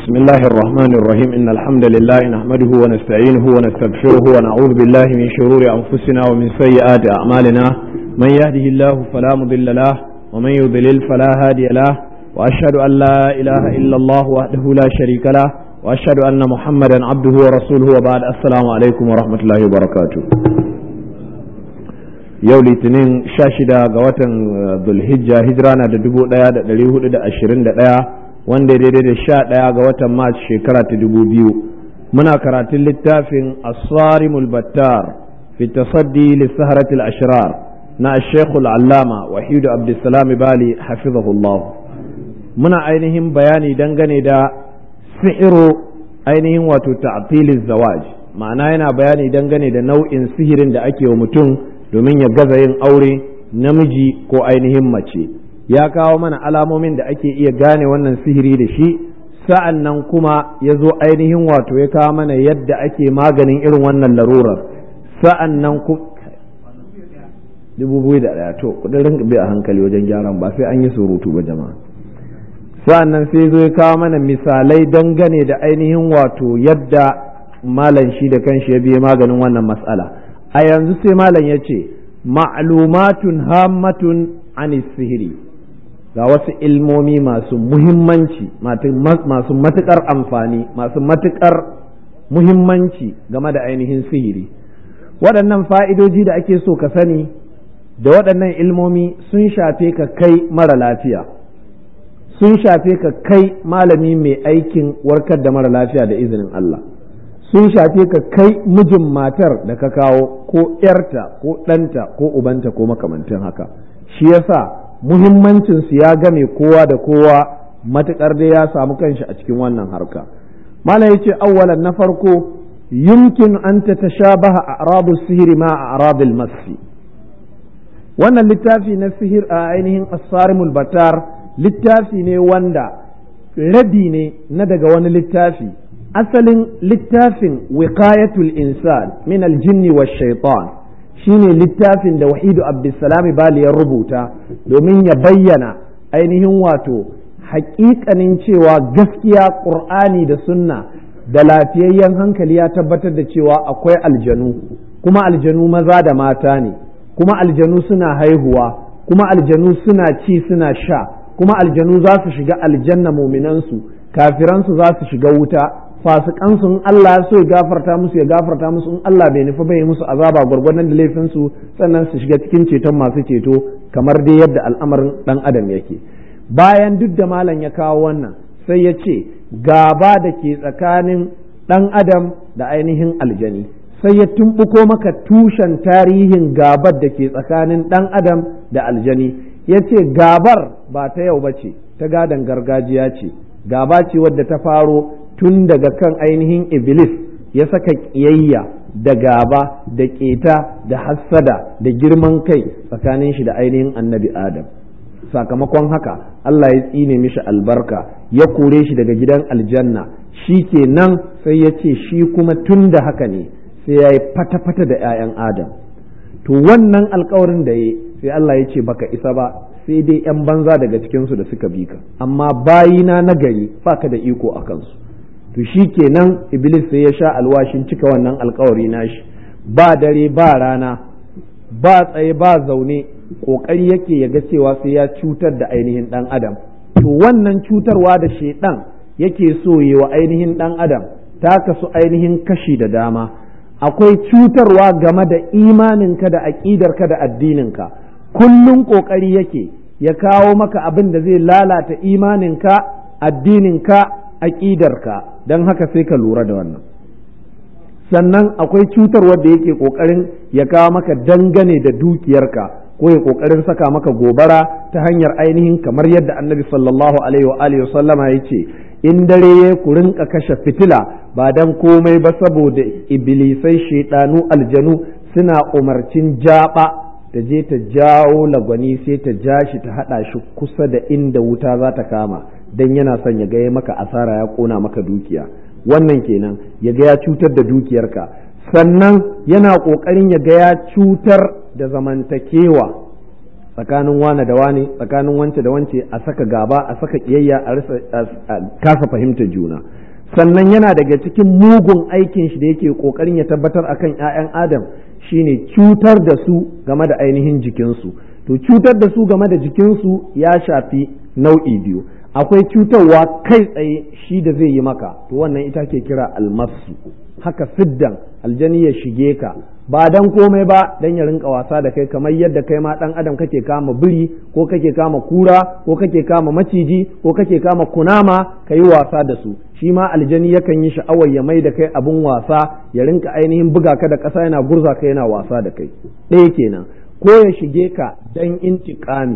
بسم الله الرحمن الرحيم إن الحمد لله نحمده ونستعينه ونستغفره ونعوذ بالله من شرور أنفسنا ومن سيئات أعمالنا من يهده الله فلا مضل له ومن يضلل فلا هادي له وأشهد أن لا إله إلا الله وحده لا شريك له وأشهد أن محمدا عبده ورسوله وبعد السلام عليكم ورحمة الله وبركاته yau litinin sha shida ga watan zulhijja hijira na da dubu daya da dari hudu da ashirin da daya wanda daidai da sha daya ga watan mars shekara ta dubu biyu muna karatun littafin asarimul battar fi tasaddi lissaharatil ashrar na shekul allama wahidu abdulsalam bali hafizahullah muna ainihin bayani dangane da sihiru ainihin wato ta'tilil zawaj ma'ana yana bayani dangane da nau'in sihirin da ake wa mutum domin ya gaza yin aure namiji ko ainihin mace ya kawo mana alamomin da ake iya gane wannan sihiri da shi sa'an nan kuma ya zo ainihin wato ya kawo mana yadda ake maganin irin wannan larurar sa'an nan ku dubu biyu da ɗaya to kudin rinka bi a hankali wajen gyaran ba sai an yi surutu ba jama'a sa'an nan sai zo ya kawo mana misalai dangane da ainihin wato yadda malam shi da kanshi ya biye maganin wannan matsala. a yanzu sai malam ya ce ma'lumatun hammatun an sihiri ga wasu ilmomi masu muhimmanci masu matuƙar amfani masu matuƙar muhimmanci game da ainihin sihiri waɗannan fa'idoji da ake so ka sani da waɗannan ilmomi sun shafe ka kai mara lafiya sun shafe ka kai malami mai aikin warkar da mara lafiya da izinin Allah sun shafe ka kai mijin matar da ka kawo ko ‘yarta ko ɗanta ko ubanta ko makamantin haka shi yasa muhimmancinsu ya game kowa da kowa matuƙar dai ya samu kanshi a cikin wannan harka mala ya ce awwalan na farko yumkin an ta tashabaha a arabu sihiri ma a arabil masi wannan littafi na sihir a ainihin asarimul batar littafi ne wanda rabi ne na daga wani littafi asalin littafin wiqayatul insan min aljinni wa shaitan shine littafin da wahidu abdulsalami bali ya rubuta domin ya bayyana ainihin wato haƙiƙanin cewa gaskiya ƙur'ani da sunna da lafiyayyen hankali ya tabbatar da cewa akwai aljanu kuma aljanu maza da mata ne kuma aljanu suna haihuwa kuma aljanu suna ci suna sha kuma aljanu za su shiga aljanna muminansu kafiransu za su shiga wuta fasikansu in Allah so ya gafarta musu ya gafarta musu in Allah bai nufi bai musu azaba gwargwadon da laifinsu sannan su shiga cikin ceton masu ceto kamar dai yadda al'amarin dan adam yake bayan duk da malam ya kawo wannan sai ya ce gaba da ke tsakanin dan adam da ainihin aljani sai ya tumbuko maka tushen tarihin gabar da ke tsakanin dan adam da aljani ya ce gabar ba ta yau ba ce ta gadon gargajiya ce gaba ce wadda ta faro tun daga kan ainihin iblis ya saka ƙiyayya da gaba da ƙeta da hassada da girman kai tsakanin shi da ainihin annabi adam sakamakon haka Allah ya tsine mishi albarka ya kore shi daga gidan aljanna shi ke nan sai ya ce shi kuma tun da haka ne sai ya yi fata-fata da 'ya'yan adam to wannan alkawarin da ya sai Allah ya ce baka isa ba sai dai 'yan banza daga cikinsu da suka bi ka amma bayina na gari baka da iko a kansu to shi kenan iblis sai ya sha alwashin cika wannan alkawari nashi ba dare ba rana ba tsaye ba zaune kokari yake ya ga cewa sai ya cutar da ainihin dan adam to wannan cutarwa da shedan yake so yi wa ainihin dan adam ta kasu ainihin kashi da dama akwai cutarwa game da imaninka da aƙidarka da addininka kullum kokari yake ya kawo maka abin da zai lalata imaninka addininka aƙidarka don haka sai ka lura da wannan sannan akwai cutarwar da yake ƙoƙarin ya kawo maka dangane da dukiyarka ko ya ƙoƙarin saka maka gobara ta hanyar ainihin kamar yadda annabi sallallahu alaihi wa alihi sallama ya ce in dare ya ku rinka kashe fitila ba dan komai ba saboda iblisai shaidanu aljanu suna umarcin jaba ta je ta jawo lagwani sai ta ja shi ta haɗa shi kusa da inda wuta za ta kama dan yana son ya gaya maka asara ya kona maka dukiya wannan kenan ya ga ya cutar da dukiyarka sannan yana ƙoƙarin ya ga ya cutar da zamantakewa tsakanin wane da wane tsakanin wance da wance a saka gaba a saka kiyayya a kasa fahimtar juna sannan yana daga cikin mugun aikin shi da yake kokarin ya tabbatar akan 'ya'yan adam shine cutar da su game da ainihin jikinsu to cutar da su game da jikinsu ya shafi nau'i biyu akwai cutarwa kai tsaye shi da zai yi maka to wannan ita ke kira almasu haka siddan aljani ya shige ka ba dan komai ba dan ya rinka wasa da kai kamar yadda kai ma dan adam kake kama biri ko kake kama kura ko kake kama maciji ko kake kama kunama ka yi wasa da su shi ma aljani yakan yi sha'awar ya mai da kai abun wasa ya rinka ainihin buga ka da ƙasa yana gurza ka yana wasa da kai ɗaya kenan ko ya shige ka dan intiƙami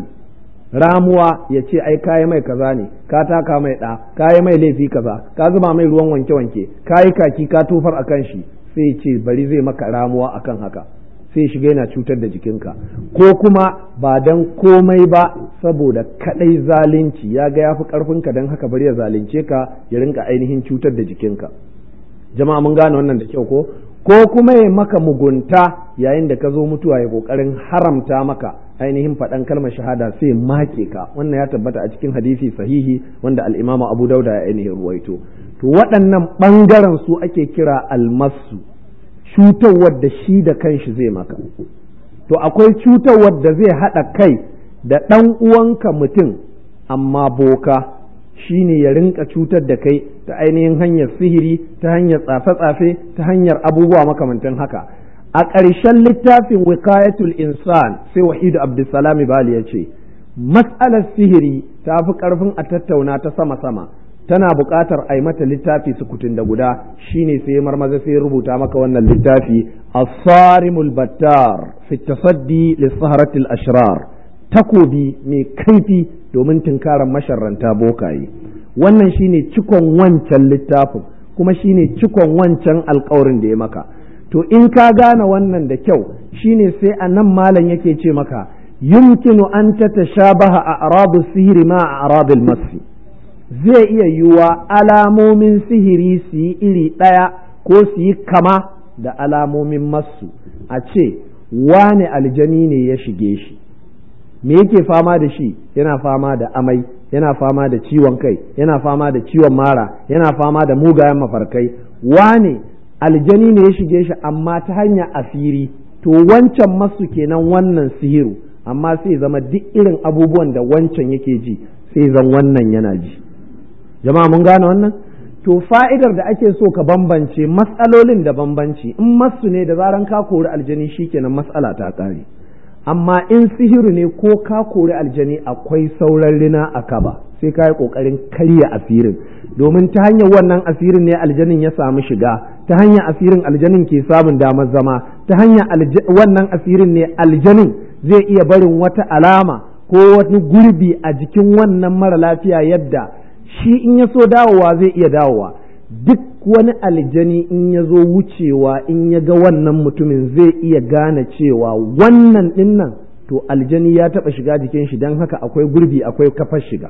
ramuwa ya ce ai kayi mai kaza ne ka taka mai ɗa kayi mai laifi kaza ka zuba mai ruwan wanke-wanke kayi kaki ka tofar a kan shi sai ce bari zai maka ramuwa akan haka sai shiga yana cutar da jikinka ko kuma ba dan komai ba saboda kadai zalunci ya ga yafi karfinka dan haka bari ya zalunce ka ya rinka ainihin cutar da jikinka jama'a mun gane wannan da kyau ko ko kuma ya maka mugunta yayin da ka zo mutuwa ya kokarin haramta maka ainihin faɗan kalmar shahada sai make ka wannan ya tabbata a cikin hadisi sahihi wanda al-imamu abu dauda ya ainihin ruwaito to waɗannan ɓangaren su ake kira almasu cutarwar da shi da kanshi zai maka to akwai cutarwar da zai haɗa kai da ɗan uwanka mutum amma boka shi ne ya rinka cutar da kai ta ainihin hanyar sihiri ta hanyar tsafe-tsafe ta hanyar abubuwa makamantan haka a ƙarshen littafin wikayatul insan sai wahidu abdulsalami bali ya ce matsalar sihiri ta fi ƙarfin a tattauna ta sama-sama tana buƙatar a yi mata littafi sukutun da guda shine sai marmaza sai rubuta maka wannan littafi as-sarimul battar fi tasaddi lis-saharatil ashrar takobi mai kaifi domin tunkarar masharranta bokaye wannan shine cikon wancan littafin kuma shine cikon wancan alkawarin da ya maka to in ka gane wannan da kyau shine sai a nan malam yake ce maka yumkinu an tatashabaha a arabu sihiri ma a arabil masi zai iya yiwuwa alamomin sihiri su yi iri ɗaya ko su yi kama da alamomin masu a ce wane aljani ne ya shige shi me yake fama da shi yana fama da amai yana fama da ciwon kai yana fama da ciwon mara yana fama da mugayen mafarkai wane aljani ne ya shige shi amma ta hanya asiri to wancan masu kenan wannan sihiru amma sai zama duk irin abubuwan da wancan yake ji sai zan wannan yana ji jama'a mun gane wannan to fa'idar da ake so ka bambance matsalolin da bambanci in masu ne da zaran ka kori aljani shikenan matsala ta ƙare amma in sihiru ne ko ka kori aljani akwai sauran rina a kaba sai ka yi ƙoƙarin karya asirin domin ta hanyar wannan asirin ne aljanin ya samu shiga ta hanyar asirin aljanin ke samun damar zama ta hanyar wannan asirin ne aljanin zai iya barin wata alama ko wani gurbi a jikin wannan mara lafiya yadda shi in ya so dawowa zai iya dawowa duk wani aljani in ya zo wucewa in ya ga wannan mutumin zai iya gane cewa wannan dinnan to aljani ya taɓa shiga jikin shi don haka akwai gurbi akwai kafar shiga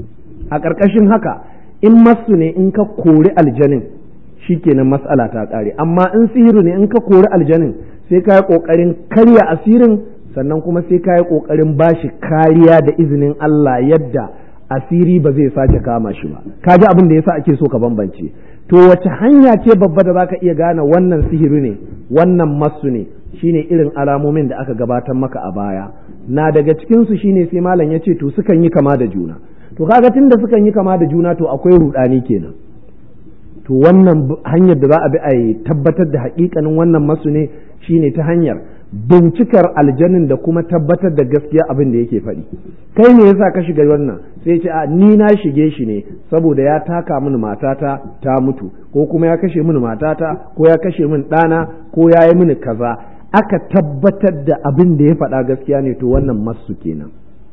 a ƙarƙashin haka in masu ne in ka kori aljanin shikenan matsala ta ƙare amma in sihiru ne in ka kori aljanin sai ka yi ƙoƙarin karya asirin sannan kuma sai ka yi ƙoƙarin bashi kariya da izinin Allah yadda asiri ba zai sake kama shi ba ka ji abin da yasa ake so ka bambance to wace hanya ce babba da zaka iya gane wannan sihiri ne wannan masu ne shine irin alamomin da aka gabatar maka a baya na daga cikin su shine sai malam ya ce to sukan yi kama da juna to kaga tunda sukan yi kama da juna to akwai rudani kenan to wannan hanyar da za a bi a tabbatar da hakikanin wannan masu ne shine ta hanyar bincikar aljanin da kuma tabbatar da gaskiya abin da yake faɗi kai ne yasa ka shiga wannan sai ce a ni na shige shi ne saboda ya taka mini matata ta mutu ko kuma ya kashe mini matata ko ya kashe mini ɗana ko ya yi mini kaza aka tabbatar da abin da ya faɗa gaskiya ne to wannan masu kenan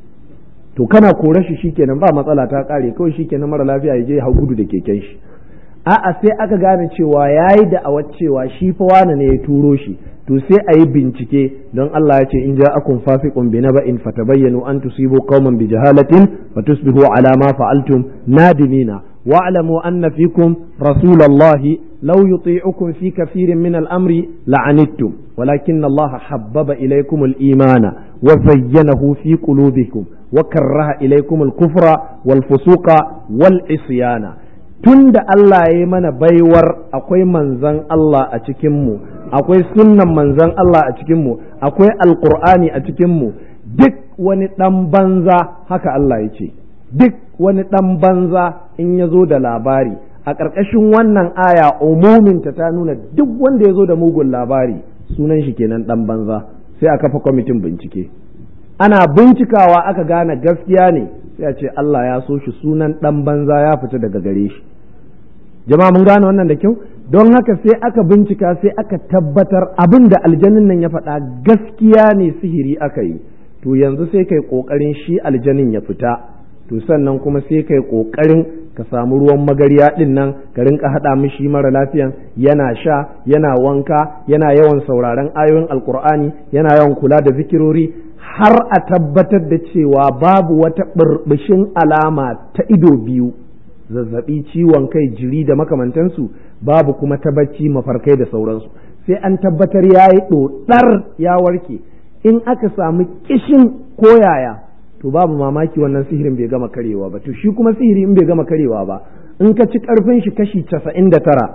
to kana kore shi shikenan ba matsala ta ƙare kawai shikenan mara lafiya ya je hau gudu da keken shi a'a sai aka gane cewa yayi da awar cewa shi fa wane ne ya turo shi to sai a yi bincike don Allah ya ce in ja'akum fasiqun bi naba'in fatabayyanu an tusibu qauman bi jahalatin fatusbihu ala ma fa'altum nadimina wa'lamu anna fikum rasulallahi law yuti'ukum fi kathirin min al-amri la'anittum walakin Allah habbaba ilaykum al-imana wa zayyanahu fi qulubikum wa karraha ilaykum al-kufra wal fusuqa wal isyana tunda Allah ya yi mana baiwar akwai manzan Allah a cikinmu akwai sunnan manzan Allah a cikinmu akwai alkur'ani a cikinmu duk wani ɗan banza haka Allah ya ce duk wani ɗan banza in ya zo da labari a ƙarƙashin wannan aya umuminta ta nuna duk wanda ya zo da mugun labari sunan shi kenan ɗan banza sai a kafa kwamitin bincike ana bincikawa aka gane gaskiya ne sai a ce Allah ya so shi sunan ɗan banza ya fita daga gare shi jama'a mun gane wannan da kyau don haka sai aka bincika sai aka tabbatar abin da aljanin nan ya faɗa gaskiya ne sihiri aka yi to yanzu sai kai ƙoƙarin shi aljanin ya fita to sannan kuma sai kai ƙoƙarin ka samu ruwan magariya ɗin nan ka rinka haɗa mishi mara lafiyan yana sha yana wanka yana yawan sauraron ayoyin alkur'ani yana yawan kula da zikirori har a tabbatar da cewa babu wata burbushin alama ta ido biyu zazzabi ciwon kai jiri da makamantansu babu kuma ta bacci mafarkai da sauransu sai an tabbatar ya yi ɗoɗar ya warke in aka samu kishin koyaya to babu mamaki wannan sihirin bai gama karewa ba to shi kuma sihiri in bai gama karewa ba in ka ci karfin shi kashi casa'in da tara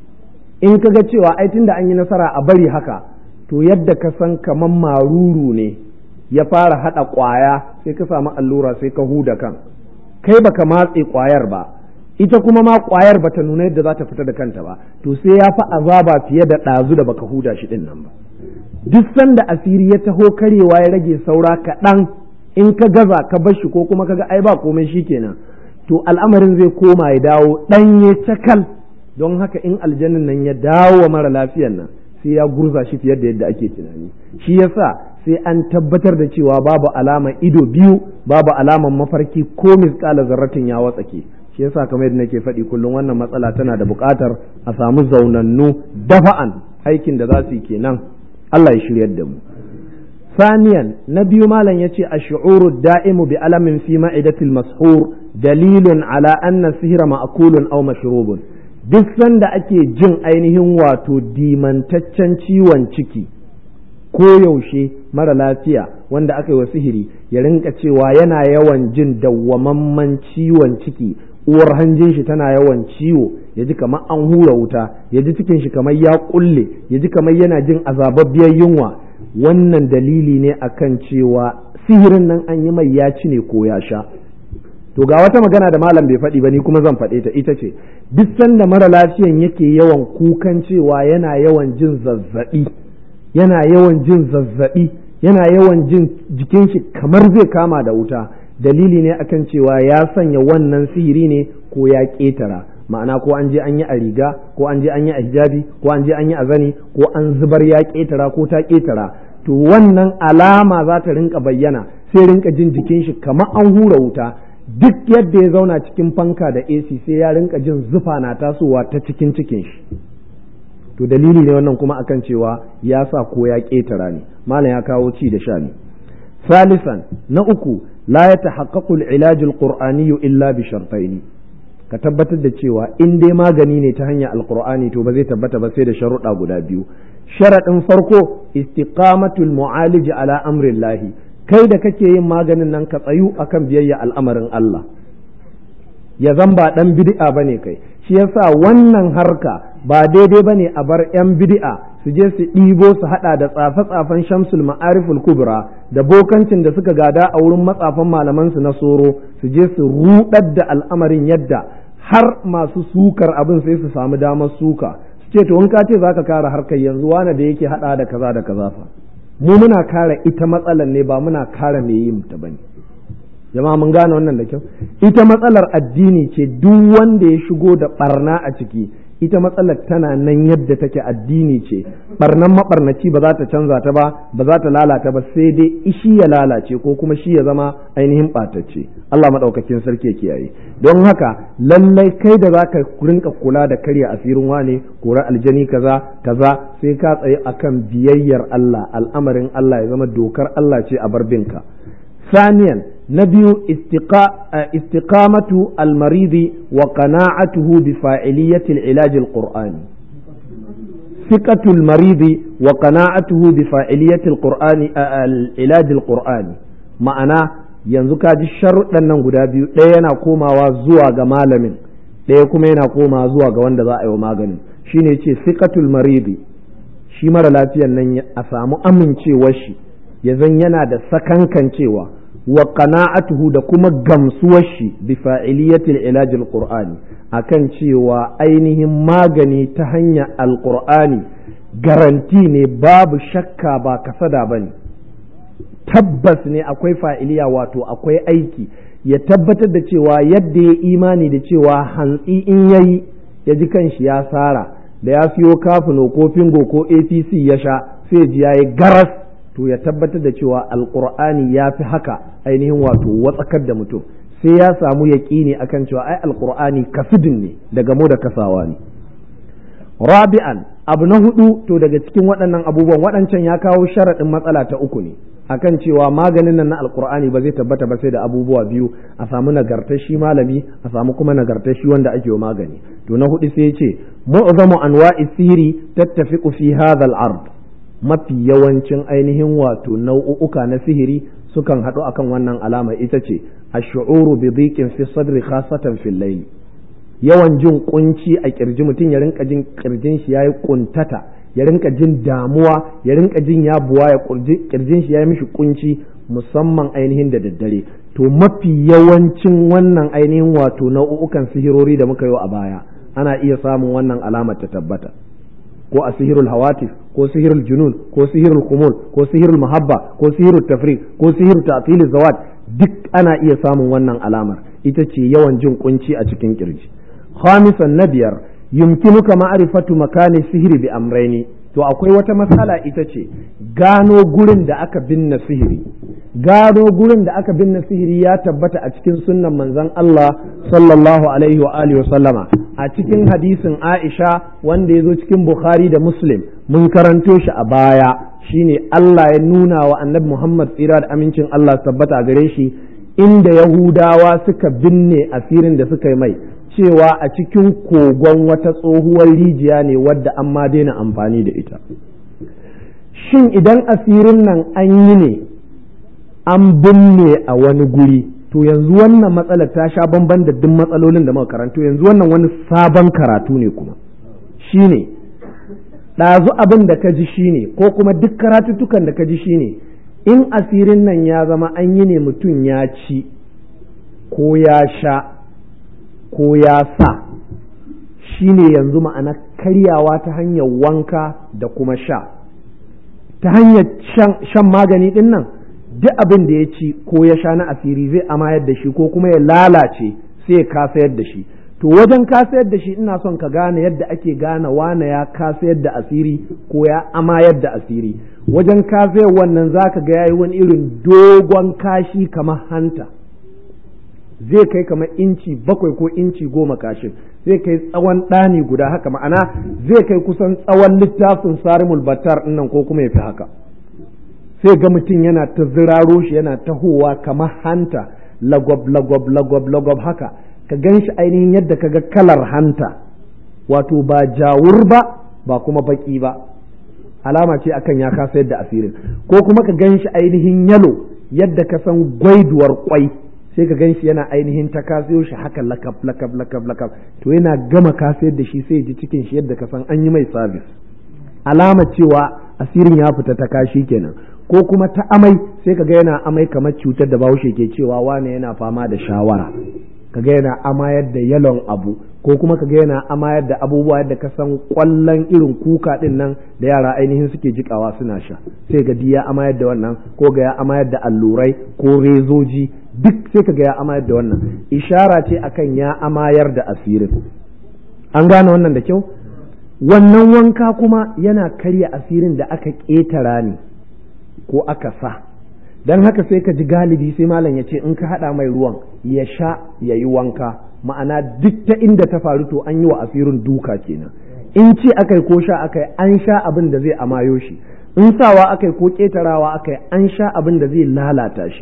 in ka ga cewa ai tunda an yi nasara a bari haka to yadda ka san kaman maruru ne ya fara haɗa ƙwaya sai ka samu allura sai ka huda kan kai baka matse ƙwayar ba ita kuma ma ƙwayar bata nuna yadda za ta fita da kanta ba to sai ya fi azaba fiye da ɗazu da baka huda shi ɗin nan ba duk sanda asiri ya taho karewa ya rage saura kaɗan in ka gaza ka bar shi ko kuma ka ga ai ba komai shi kenan to al'amarin zai koma ya dawo ɗanye cakal don haka in aljannin nan ya dawo wa mara lafiyan nan sai ya gurza shi fiye da yadda ake tunani shi yasa sai an tabbatar da cewa babu alama ido biyu babu alaman mafarki ko misƙala zarratin ya watsake shi yasa kamar yadda nake faɗi kullum wannan matsala tana da buƙatar a samu zaunannu dafa'an aikin da za su yi kenan Allah ya shiryar da mu ثانيا نبي مالا يتي الشعور الدائم بألم في معدة المسحور دليل على أن السهر مأكول أو مشروب duk sanda ake jin ainihin wato dimantaccen ciwon ciki ko yaushe mara lafiya wanda aka yi wa sihiri ya rinka cewa yana yawan jin dawwamamman ciwon ciki uwar hanjin shi tana yawan ciwo ya ji kamar an hura wuta ya ji cikin shi kamar ya kulle ya ji kamar yana jin azababbiyar yunwa wannan dalili ne akan cewa sihirin nan an yi mai ya ci ne ko ya sha to ga wata magana da malam bai faɗi ba ni kuma zan faɗe ta ita ce duk sanda mara lafiyan yake yawan kukan cewa yana yawan jin zazzaɓi yana yawan jin zazzaɓi yana yawan jin jikin shi kamar zai kama da wuta dalili ne akan cewa ya sanya wannan sihiri ne ko ya ƙetara ma'ana ko an je an yi a riga ko an je an yi a hijabi ko an je an yi a zani ko an zubar ya ƙetara ko ta ƙetara to wannan alama za ta rinka bayyana sai rinka jin jikin shi kamar an hura wuta duk yadda ya zauna cikin fanka da AC sai ya rinka jin zufa na tasowa ta cikin cikin shi to dalili ne wannan kuma akan cewa ya sa ko ya ƙetara ne malam ya kawo ci da sha ne salisan na uku la ya tahaqqaqu al-ilaj al-qur'ani illa bi shartaini ka tabbatar da cewa in dai magani ne ta hanyar alqur'ani to ba zai tabbata ba sai da sharuɗa guda biyu sharaɗin farko istiqamatul mu'alij ala amrillahi kai da kake yin maganin nan ka tsayu akan biyayya al'amarin Allah ya zan ba dan bid'a bane kai shi yasa wannan harka ba daidai bane a bar yan bid'a su je su ɗibo su haɗa da tsafe-tsafen shamsul ma'ariful kubra da bokancin da suka gada a wurin matsafan malaman su na soro su je su ruɗar da al'amarin yadda har masu sukar abin sai su samu damar suka su ce to in ka ce zaka kare harkar yanzu wane da yake haɗa da kaza da kaza fa mu muna kare ita matsalar ne ba muna kare me yin ta bane jama'a mun gane wannan da kyau ita matsalar addini ce duk wanda ya shigo da barna a ciki ita matsalar tana nan yadda take addini ce barnan mabarnaci ba za ta canza ta ba ba za ta lalata ba sai dai shi ya lalace ko kuma shi ya zama ainihin ɓatacce Allah maɗaukakin sarki ya kiyaye don haka lallai kai da zaka rinka kula da karya asirin wane kora aljani kaza kaza sai ka tsaye akan biyayyar Allah al'amarin Allah ya zama dokar Allah ce a barbinka ثانيا na biyu istiqamatu almaridi wa qana'atuhu bi fa'iliyati al-ilaj al-qur'ani ثقة المريض وقناعته بفاعلية القرآن العلاج القرآني ma'ana yanzu ka ji sharuɗan nan guda biyu ɗaya yana komawa zuwa ga malamin ɗaya kuma yana komawa zuwa ga wanda za a yi wa maganin shine ce siqatul maridi shi mara lafiyan nan a samu amincewar shi ya zan yana da sakankancewa wa qana'atuhu da kuma gamsuwar shi bi fa'iliyatil ilajil qur'ani akan cewa ainihin magani ta hanyar alqur'ani garanti ne babu shakka ba kasada bane tabbas ne akwai fa'iliya wato akwai aiki ya tabbatar da cewa yadda ya imani da cewa hantsi in yayi ya ji kanshi ya sara da ya siyo kafino ko fingo ko apc ya sha sai ji ya yi garas to ya tabbatar da cewa alkur'ani ya fi haka ainihin wato watsakar da mutum sai ya samu yaƙini akan cewa ai alkur'ani kasudin ne daga mu da kasawa ne rabi'an abu na hudu to daga cikin waɗannan abubuwan waɗancan ya kawo sharaɗin matsala ta uku ne akan cewa maganin nan na alkur'ani ba zai tabbata ba sai da abubuwa biyu a samu nagartar shi malami a samu kuma nagartar shi wanda ake magani to na hudu sai ya ce mu'zamu anwa'i sihiri tattafiqu fi hadha al-ard mafi yawancin ainihin wato nau'uka na sihiri sukan haɗu akan wannan alama ita ce ash-shu'uru bi dhiqin fi sadri khasatan fil layl yawan jin kunci a kirji mutum ya rinka jin kirjin shi yayi kuntata ya rinka jin damuwa ya rinka jin ya buwa ya kirjin shi yayi mishi kunci musamman ainihin da daddare to mafi yawancin wannan ainihin wato nau'ukan sihirori da muka yi a baya ana iya samun wannan alamar ta tabbata ko a sihirul hawatif ko sihirul junun ko sihirul kumul ko sihirul mahabba ko sihirul tafriq ko sihirul ta'til zawat duk ana iya samun wannan alamar ita ce yawan jin kunci a cikin kirji khamisan na biyar yumkinuka ma'rifatu makani sihiri bi amraini to akwai wata matsala ita ce gano gurin da aka binne sihiri gano gurin da aka binne sihiri ya tabbata a cikin sunnan manzon Allah sallallahu alaihi wa alihi wa sallama a cikin hadisin Aisha wanda ya zo cikin Bukhari da Muslim mun karanto shi a baya shine Allah ya nuna wa Annabi Muhammad tsira da amincin Allah tabbata gare shi inda Yahudawa suka binne asirin da suka yi mai cewa a cikin kogon wata tsohuwar rijiya ne wadda an ma daina amfani da ita shin idan asirin nan an yi ne an binne a wani guri to yanzu wannan matsalar ta sha bamban da duk matsalolin da muka karanto yanzu wannan wani sabon karatu ne kuma shine ɗazu abin da ka ji shine ko kuma duk karatuttukan da ka ji shine in asirin nan ya zama an yi ne mutum ya ci ko ya sha ko ya sa shi ne yanzu ma'ana karyawa ta hanyar wanka da kuma sha ta hanyar shan magani ɗin nan duk abin da ya ci ko ya sha na asiri zai amayar da shi ko kuma ya lalace sai ya kasayar da shi to wajen kasayar da shi ina son ka gane yadda ake gane wane ya kasayar da asiri ko ya amayar da asiri wajen kasayar wannan zaka ga yayi wani irin dogon kashi kamar hanta zai kai kamar inci bakwai ko inci goma kashin zai kai tsawon ɗani guda haka ma'ana zai kai kusan tsawon littafin sarimul battar nan ko kuma ya fi haka sai ga mutum yana ta ziraro shi yana tahowa kamar hanta lagwab lagwab lagwab lagwab haka ka gan shi ainihin yadda ka ga kalar hanta wato ba jawur ba ba kuma baki ba alama ce akan ya kasa yadda asirin ko kuma ka gan shi ainihin yalo yadda ka san gwaiduwar kwai sai ka ganshi yana ainihin ta kasiyo shi haka lakab lakab lakab lakab to yana gama kasayar da shi sai ji cikin shi yadda ka san an yi mai sabis alama cewa asirin ya fita ta kashi kenan ko kuma ta amai sai ka ga yana amai kamar cutar da bahaushe ke cewa wane yana fama da shawara kaga yana amayar da yalon abu ko kuma kaga yana amayar da abubuwa yadda ka san kwallon irin kuka din nan da yara ainihin suke jikawa suna sha sai ga ya amayar da wannan ko ga ya amayar da allurai ko rezoji duk sai kaga ya amayar da wannan ishara ce akan ya amayar da asirin an gane wannan da kyau wannan wanka kuma yana karya asirin da aka ƙetara ne ko aka sa don haka sai ka ji galibi sai malam ya ce in ka haɗa mai ruwan ya sha ya yi wanka ma'ana duk ta inda ta faru to an yi wa asirin duka kenan in ce akai ko sha akai an sha abin da zai amayo shi in sawa akai ko ƙetarawa akai an sha abin da zai lalata shi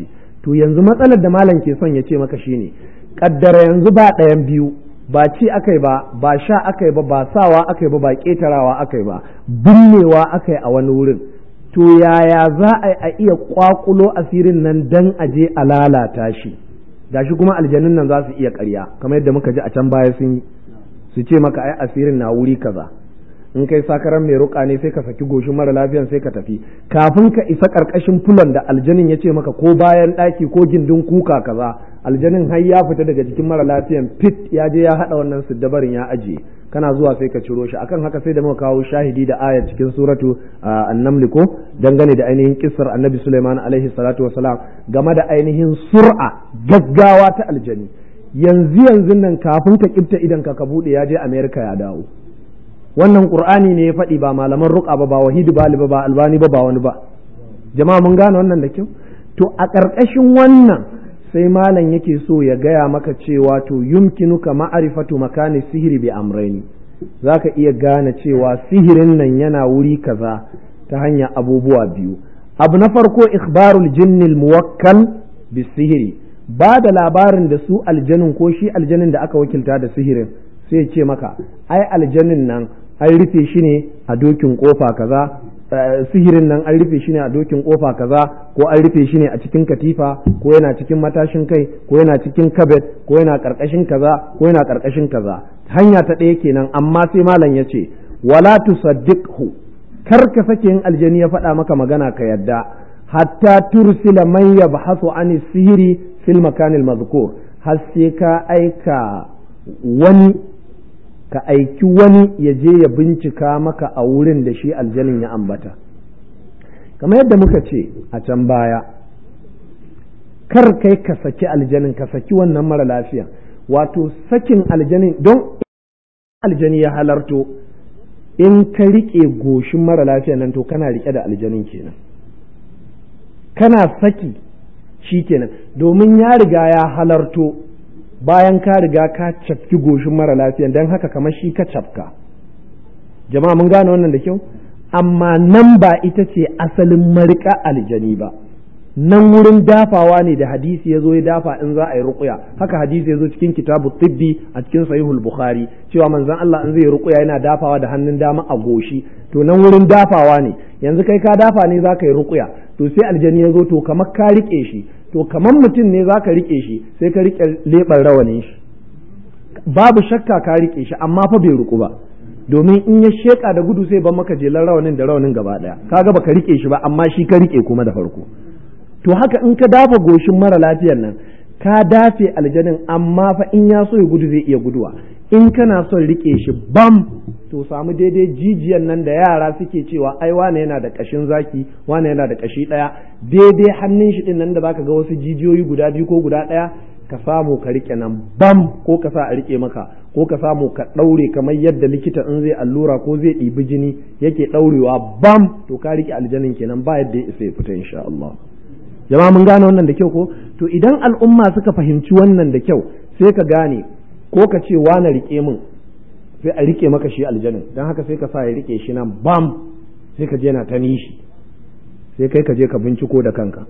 to yanzu matsalar da malam ke son ya ce maka shine kaddara yanzu ba ɗayan biyu ba ci akai ba ba sha akai ba ba sawa akai ba ba ƙetarawa akai ba binnewa akai a wani wurin to yaya za a iya kwakulo asirin nan dan aje a lalata shi gashi kuma aljanun nan za su iya ƙarya kamar yadda muka ji a can baya sun yi su ce maka ai asirin na wuri kaza in kai sakaran mai ruka ne sai ka saki goshin mara lafiyan sai ka tafi kafin ka isa karkashin fulon da aljanin ya ce maka ko bayan ɗaki ko gindin kuka kaza aljanin har ya fita daga jikin mara lafiyan fit ya je ya haɗa wannan siddabarin ya ajiye kana zuwa sai ka ciro shi akan haka sai da muka kawo shahidi da aya cikin suratu annamli ko dangane da ainihin kissar annabi Sulaiman alaihi salatu wasalam game da ainihin sur'a gaggawa ta aljani yanzu yanzu nan kafin ka kifta idan ka ka bude ya je America ya dawo wannan qur'ani ne ya faɗi ba malaman ruqa ba ba wahidi bali ba ba albani ba ba wani ba jama'a mun gane wannan da kyau to a ƙarƙashin wannan sai malam yake so ya gaya maka cewa to yumkinuka ma'arifatu makani sihiri bi amraini zaka iya gane cewa sihirin nan yana wuri kaza ta hanyar abubuwa biyu abu na farko ikhbarul jinnil muwakkal bi sihiri ba da labarin da su aljanin ko shi aljanin da aka wakilta da sihirin sai ce maka ai aljanin nan an rufe shi ne a dokin kofa kaza sihirin nan an rufe shi ne a dokin kofa kaza ko an rufe shi ne a cikin katifa ko yana cikin matashin kai ko yana cikin kabet ko yana karkashin kaza ko yana karkashin kaza hanya ta ɗaya kenan amma sai malam ya ce wala tusaddiqhu kar ka sake yin aljani ya faɗa maka magana ka yadda hatta tursila man yabhasu an sihiri fil makanil mazkur har sai ka aika wani ka aiki wani ya je ya bincika maka a wurin da shi aljanin ya ambata kamar yadda muka ce a can baya kar kai ka saki aljanin ka saki wannan mara lafiya wato sakin aljanin don aljani ya halarto in ka riƙe goshin mara lafiya nan to kana riƙe da aljanin kenan kana saki shi kenan domin ya riga ya halarto bayan ka riga ka cafki goshin mara lafiya don haka kamar shi ka cafka jama'a mun gane wannan da kyau amma nan ba ita ce asalin marika aljani ba nan wurin dafawa ne da hadisi ya zo ya dafa in za a yi ruƙuya haka hadisi ya zo cikin kitabu tibbi a cikin sahihul bukhari cewa manzon Allah in zai ruƙuya yana dafawa da hannun dama a goshi to nan wurin dafawa ne yanzu kai ka dafa ne za ka yi ruƙuya to sai aljani ya zo to kamar ka riƙe shi to kamar mutum ne za ka riƙe shi sai ka riƙe leɓar rawanin shi babu shakka ka riƙe shi amma fa bai ruƙu ba domin in ya sheƙa da gudu sai ban maka jelar rawanin da rawanin gaba ɗaya kaga baka riƙe shi ba amma shi ka riƙe kuma da farko to haka in ka dafa goshin mara lafiyar nan ka dafe aljanin amma fa in ya so ya gudu zai iya guduwa in kana son riƙe shi bam to samu daidai jijiyan nan da yara suke cewa ai wane yana da kashin zaki wane yana da kashi ɗaya daidai hannun shi din nan da zaka ga wasu jijiyoyi guda biyu ko guda ɗaya ka samu ka rike nan bam ko ka sa a rike maka ko ka samu ka ɗaure kamar yadda likita in zai allura ko zai ɗibi jini yake ɗaurewa bam to ka rike aljanin kenan ba yadda ya isa ya fita insha Allah jama'a mun gane wannan da kyau ko to idan al'umma suka fahimci wannan da kyau sai ka gane ko ka ce wane rike min sai a rike maka shi aljanin don haka sai ka sa ya rike shi nan bam sai ka je na ta nishi sai kai ka je ka binciko da kanka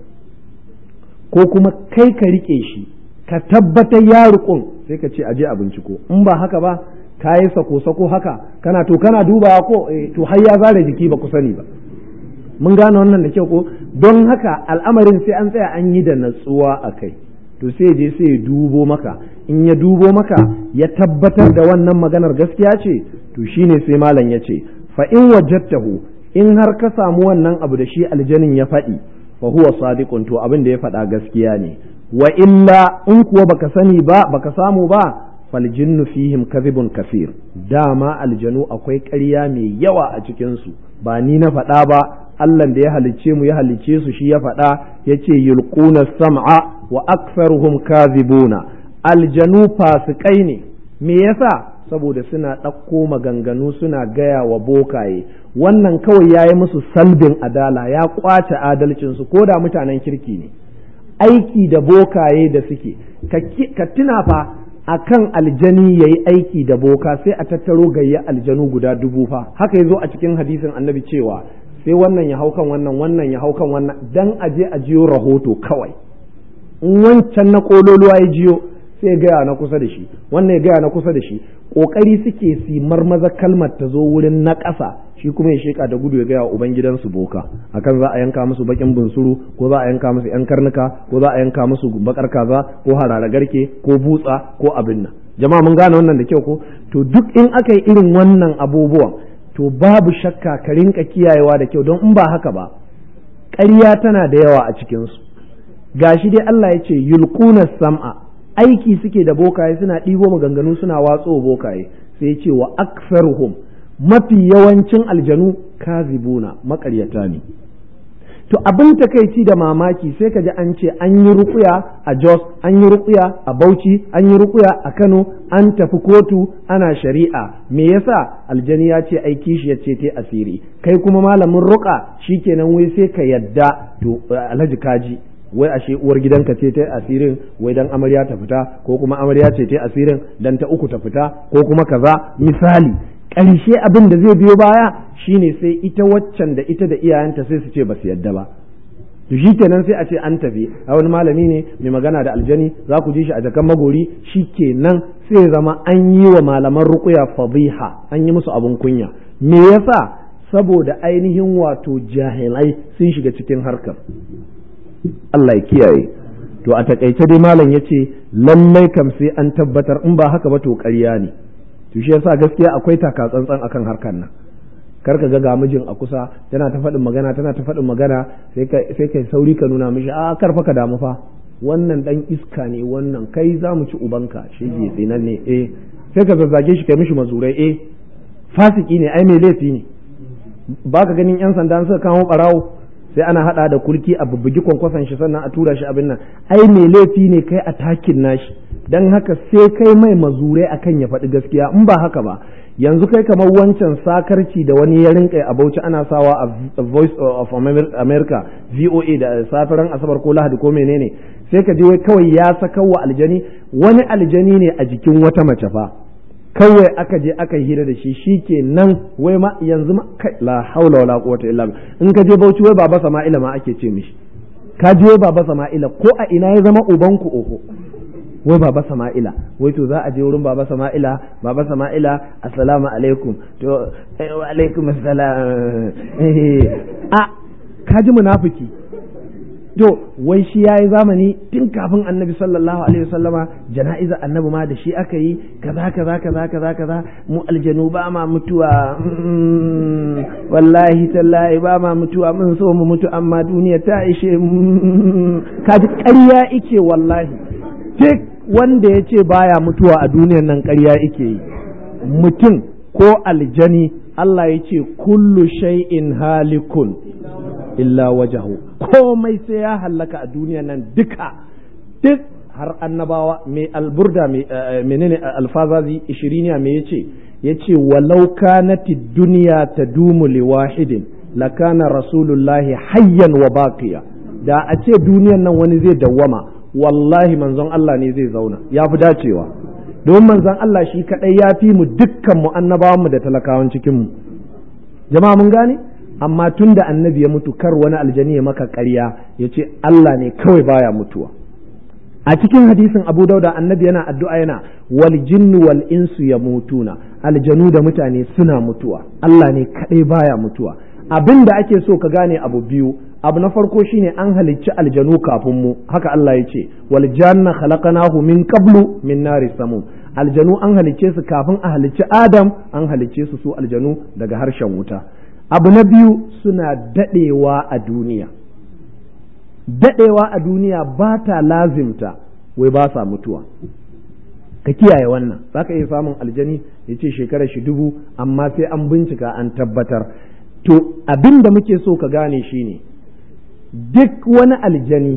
ko kuma kai ka rike shi ka tabbatar ya rukun sai ka ce a je a binciko in ba haka ba ka yi sako sako haka kana to kana dubawa ko to har ya zare jiki ba ku sani ba mun gane wannan da kyau ko don haka al'amarin sai an tsaya an yi da natsuwa a kai to sai je sai ya dubo maka in ya dubo maka ya tabbatar da wannan maganar gaskiya ce to shine sai malam ya ce fa in wajadtahu in har ka samu wannan abu da shi aljanin ya faɗi fa huwa sadiqun to abin da ya faɗa gaskiya ne wa illa in kuwa baka sani ba baka samu ba fal jinnu fihim kadhibun kafir dama aljanu akwai ƙarya mai yawa a cikin su ba ni na faɗa ba Allah da ya halicce mu ya halicce su shi ya faɗa ya ce yulquna sam'a wa aktharuhum kadhibuna aljanu fasikai ne me yasa saboda suna ɗauko maganganu suna gaya wa bokaye wannan kawai ya yi musu salbin adala ya kwace adalcinsu ko da mutanen kirki ne aiki da bokaye da suke ka tuna fa akan aljani ya yi aiki da boka sai a tattaro gayya aljanu guda dubu fa haka ya zo a cikin hadisin annabi cewa sai wannan ya hau kan wannan wannan ya hau kan wannan dan aje a jiyo rahoto kawai in wancan na kololuwa ya jiyo sai ya gaya na kusa da shi wannan ya gaya na kusa da shi kokari suke si marmaza kalmar ta zo wurin na ƙasa shi kuma ya sheka da gudu ya gaya wa ubangidansu boka akan za a yanka musu bakin bunsuru ko za a yanka musu yan karnuka ko za a yanka musu bakar kaza ko harara garke ko butsa ko abin nan jama'a mun gane wannan da kyau ko to duk in aka yi irin wannan abubuwan to babu shakka ka rinka kiyayewa da kyau don in ba haka ba ƙarya tana da yawa a cikinsu gashi dai Allah ya ce yulquna sam'a aiki suke da bokaye suna ɗibo maganganu suna watso bokaye sai ya ce wa aktharuhum mafi yawancin aljanu kazibuna maƙaryata ne to abin takaici da mamaki sai ka ji an ce an yi rukuya a Jos an yi rukuya a Bauchi an yi rukuya a Kano an tafi kotu ana shari'a me yasa aljani ya ce ai kishi ya ce ta asiri kai kuma malamin ruka shikenan wai sai ka yadda to alhaji kaji wai ashe uwar gidanka ce ta asirin wai dan amarya ta fita ko kuma amarya ce ta asirin dan ta uku ta fita ko kuma kaza misali ƙarshe abin da zai biyo baya shine sai ita waccan da ita da iyayenta sai su ce ba su yadda ba to shi kenan sai a ce an tafi a wani malami ne mai magana da aljani za ku ji shi a jakan magori shi kenan sai zama an yi wa malaman rukuya fadiha an yi musu abin kunya me yasa saboda ainihin wato jahilai sun shiga cikin harkar Allah ya kiyaye to a takaice dai malam ya ce lallai kam sai an tabbatar in ba haka ba to ƙarya ne to shi yasa gaskiya akwai taka tsantsan akan harkar nan kar ka ga ga mijin a kusa tana ta faɗin magana tana ta faɗin magana sai kai sauri ka nuna mishi a kar fa ka damu fa wannan dan iska ne wannan kai za mu ci ubanka shi ke tsinan ne eh sai ka zazzage shi kai mishi mazurai eh fasiki ne ai mai laifi ne ba ka ganin yan sanda suka kawo barawo sai ana hada da kulki a bubbugi kwankwason shi sannan a tura shi abin nan ai mai laifi ne kai a takin nashi dan haka sai kai mai mazurai akan ya faɗi gaskiya in ba haka ba yanzu kai kamar wancan sakarci da wani ya rinka a bauchi ana sawa a voice of america voa da safiran asabar ko lahadi ko menene sai ka je wai kawai ya saka wa aljani wani aljani ne a jikin wata mace fa kawai aka je aka hira da shi shike nan wai ma yanzu ma kai la haula wala quwwata illa billah in ka je bauchi wai baba sama'ila ma ake ce mishi ka je wai baba sama'ila ko a ina ya zama ubanku oho wai baba sama'ila wai to za a je wurin baba sama'ila baba sama'ila assalamu alaikum to wa alaikum assalam a kaji munafiki to wai shi yayi zamani tun kafin annabi sallallahu alaihi wasallama jana'iza annabi ma da shi aka yi kaza kaza kaza kaza kaza mu aljanu ba ma mutuwa wallahi tallahi ba ma mutuwa mun so mu mutu amma duniya ta ishe kaji ƙarya ike wallahi duk wanda ya ce baya mutuwa a duniyan nan ƙarya ike yi mutum ko aljani Allah ya ce kullu shay'in halikun illa wajahu komai sai ya hallaka a duniyan nan duka duk har annabawa mai alburda menene alfazazi ishiriniya me yace yace walau kanati duniya tadumu liwahidin lakana rasulullahi hayyan wa baqiya da a ce duniyan nan wani zai dawwama wallahi manzon Allah ne zai zauna ya fi dacewa domin manzon Allah shi kadai ya fi mu dukkan mu annabawan mu da talakawan cikin mu jama'a mun gane amma tun da annabi ya mutu kar wani aljani ya maka ƙarya ya ce Allah ne kawai baya mutuwa a cikin hadisin abu dauda annabi yana addu'a yana wal jinnu wal insu ya mutuna aljanu da mutane suna mutuwa Allah ne kadai baya mutuwa abin da ake so ka gane abu biyu abu na farko shine an halicci aljanu kafin mu haka Allah ya ce wal janna khalaqnahu min qablu min nari samum aljanu an halicce su kafin a halicci adam an halicce su su aljanu daga harshen wuta abu na biyu suna dadewa a duniya dadewa a duniya ba ta lazimta wai ba sa mutuwa ka kiyaye wannan za ka iya samun aljani ya ce shekarar shi dubu amma sai an bincika an tabbatar to abin da muke so ka gane shine duk wani aljani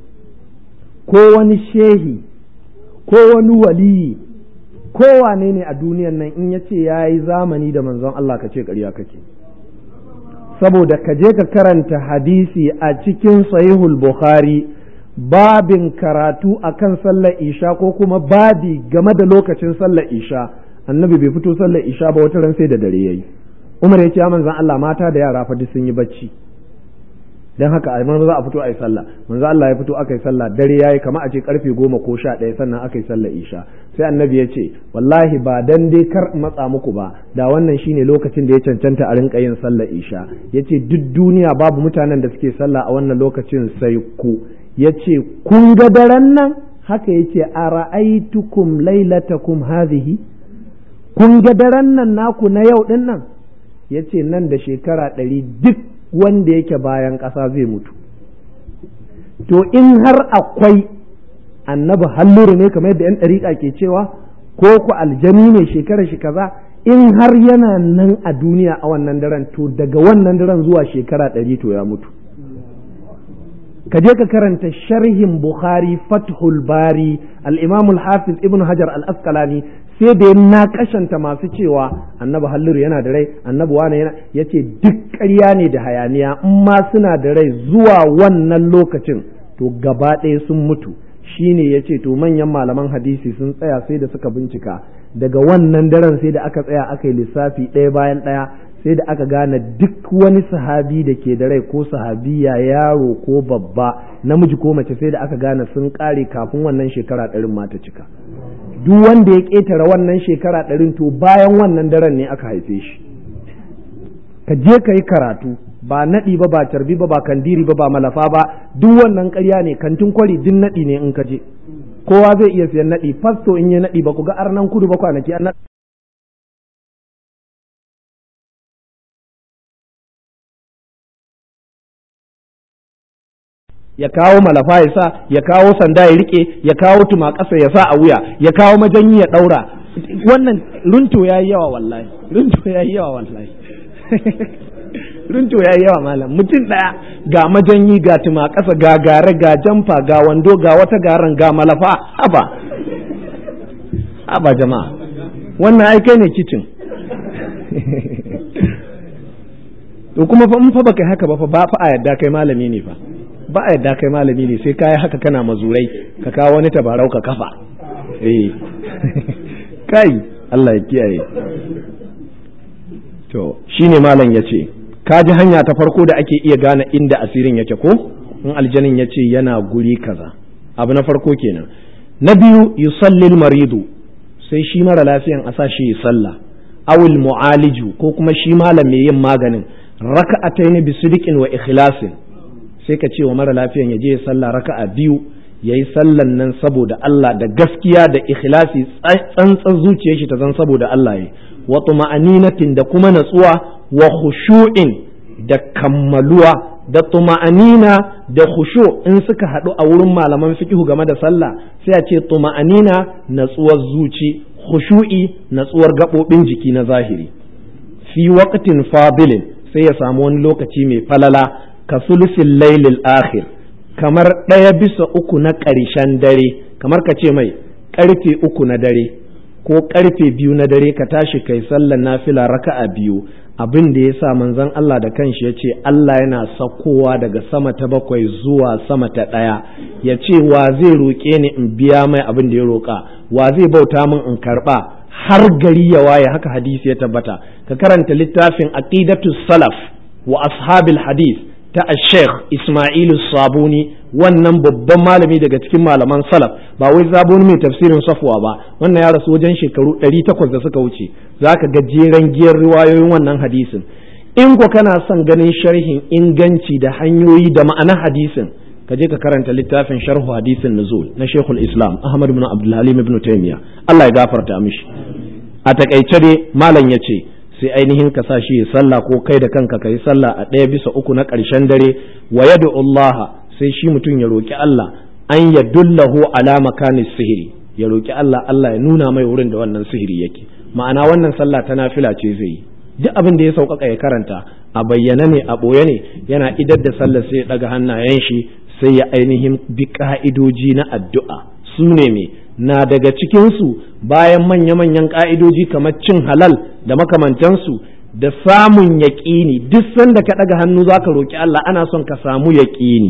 ko wani shehi ko wani waliyi ko wane ne a duniyan nan in ya ce ya yi zamani da manzon Allah ka ce ƙarya kake saboda ka je ka karanta hadisi a cikin sahihul bukhari babin karatu akan sallar isha ko kuma babi game da lokacin sallar isha annabi bai fito sallar isha ba wata ran sai da dare yayi umar ya ce ya manzon Allah mata da yara fa duk sun yi bacci dan haka a manzo za a fito a yi sallah manzo Allah ya fito aka yi sallah dare yayi kamar a ce karfe goma ko sha ɗaya sannan aka yi sallah isha sai annabi ya ce wallahi ba dan dai kar matsa muku ba da wannan shine lokacin da ya cancanta a rinka yin sallah isha yace duk duniya babu mutanen da suke sallah a wannan lokacin sai ku yace kun ga daren nan haka yace ara'aitukum lailatakum hadhihi kun ga daren nan naku na yau din nan yace nan da shekara ɗari duk wanda yake bayan ƙasa zai mutu to in har akwai annabi halluru ne kamar yadda 'yan ɗariƙa ke cewa ko ku aljani ne shekara shi kaza in har yana nan a duniya a wannan daren to daga wannan daren zuwa shekara ɗari to ya mutu ka je ka karanta sharhin bukhari fathul bari al-imam al-hafiz ibn hajar al-asqalani sai da na kashanta masu cewa annabi halluru yana da rai annabi wane yana yace duk ƙarya ne da hayaniya in ma suna da rai zuwa wannan lokacin to gaba ɗaya sun mutu shine yace to manyan malaman hadisi sun tsaya sai da suka bincika daga wannan daren sai da aka tsaya aka yi lissafi ɗaya bayan ɗaya sai da aka gane duk wani sahabi da ke da rai ko sahabiya yaro ko babba namiji ko mace sai da aka gane sun ƙare kafin wannan shekara ɗarin ma ta cika duk wanda ya ƙetare wannan shekara ɗarin to bayan wannan daren ne aka haife shi ka je ka yi karatu ba naɗi ba ba carbi ba ba kandiri ba ba malafa ba duk wannan ƙarya ne kantin kwari duk naɗi ne in ka je kowa zai iya siyan naɗi fasto in yi naɗi ba ku ga arnan kudu ba kwanaki an ya kawo malafa ya sa ya kawo sanda ya rike ya kawo tuma ƙasa ya sa a wuya ya kawo majanyi ya ɗaura wannan runto ya yi yawa wallahi runto ya yi yawa wallahi runto ya yi yawa malam mutum ɗaya ga majanyi ga tuma ƙasa ga gare ga jamfa ga wando ga wata garan ga malafa haba haba jama'a wannan ai kai ne kicin to kuma fa in fa baka haka ba fa ba fa a yadda kai malami ne fa ba a yadda kai malami ne sai kayi haka kana mazurai ka kawo wani tabarau ka kafa eh kai Allah ya kiyaye to shine malam yace ka ji hanya ta farko da ake iya gane inda asirin yake ko in aljanin yace yana guri kaza abu na farko kenan na biyu yusallil maridu sai shi mara lafiyan a sa shi ya sallah awil mu'aliju ko kuma shi malam mai yin maganin raka'ataini bi sidiqin wa ikhlasin sai ka ce wa mara lafiyan ya je ya sallah raka'a biyu yayi sallan nan saboda Allah da gaskiya da ikhlasi tsantsan zuciyar shi ta zan saboda Allah yi wa tuma'aninatin da kuma natsuwa wa khushu'in da kammaluwa da tuma'anina da khushu in suka haɗu a wurin malaman fiqhu game da sallah sai a ce tuma'anina natsuwar zuci khushu'i natsuwar gaɓoɓin jiki na zahiri fi waqtin fadilin sai ya samu wani lokaci mai falala ka sulusin lailil akhir kamar ɗaya bisa uku na ƙarshen dare kamar ka ce mai ƙarfe uku na dare ko ƙarfe biyu na dare ka tashi kai sallar nafila raka'a biyu abin da ya sa manzon Allah da kanshi ya ce Allah yana sakowa daga sama ta bakwai zuwa sama ta ɗaya ya ce wa zai roƙe ni in biya mai abin da ya roƙa wa zai bauta min in karɓa har gari ya waye haka hadisi ya tabbata ka karanta littafin aqidatu salaf wa ashabil hadith ta Sheikh Ismailu Sabuni wannan babban malami daga cikin malaman salaf ba wai zabuni mai tafsirin safwa ba wannan ya rasu wajen shekaru 800 da suka wuce zaka ga jeren giyar riwayoyin wannan hadisin in ko kana son ganin sharhin inganci da hanyoyi da ma'anar hadisin ka je ka karanta littafin sharhu hadisin nuzul na Sheikhul Islam Ahmad ibn Abdul Halim ibn Taymiyyah Allah ya gafarta mishi a takaice dai malam yace sai ainihin ka sa shi ya sallah ko kai da kanka ka yi sallah a ɗaya bisa uku na ƙarshen dare wa yad'u Allah sai shi mutum ya roki Allah an ya dullahu ala makani sihiri ya roki Allah Allah ya nuna mai wurin da wannan sihiri yake ma'ana wannan sallah ta nafila ce zai yi duk abin da ya sauƙaƙa ya karanta a bayyana ne a ɓoye ne yana idar da sallah sai ya ɗaga hannayen shi sai ya ainihin bi ka'idoji na addu'a su ne me na daga cikinsu bayan manya-manyan ƙa'idoji kamar cin halal da makamantansu da samun yaƙini duk sanda ka ɗaga hannu za ka roƙi Allah ana son ka samu yaƙini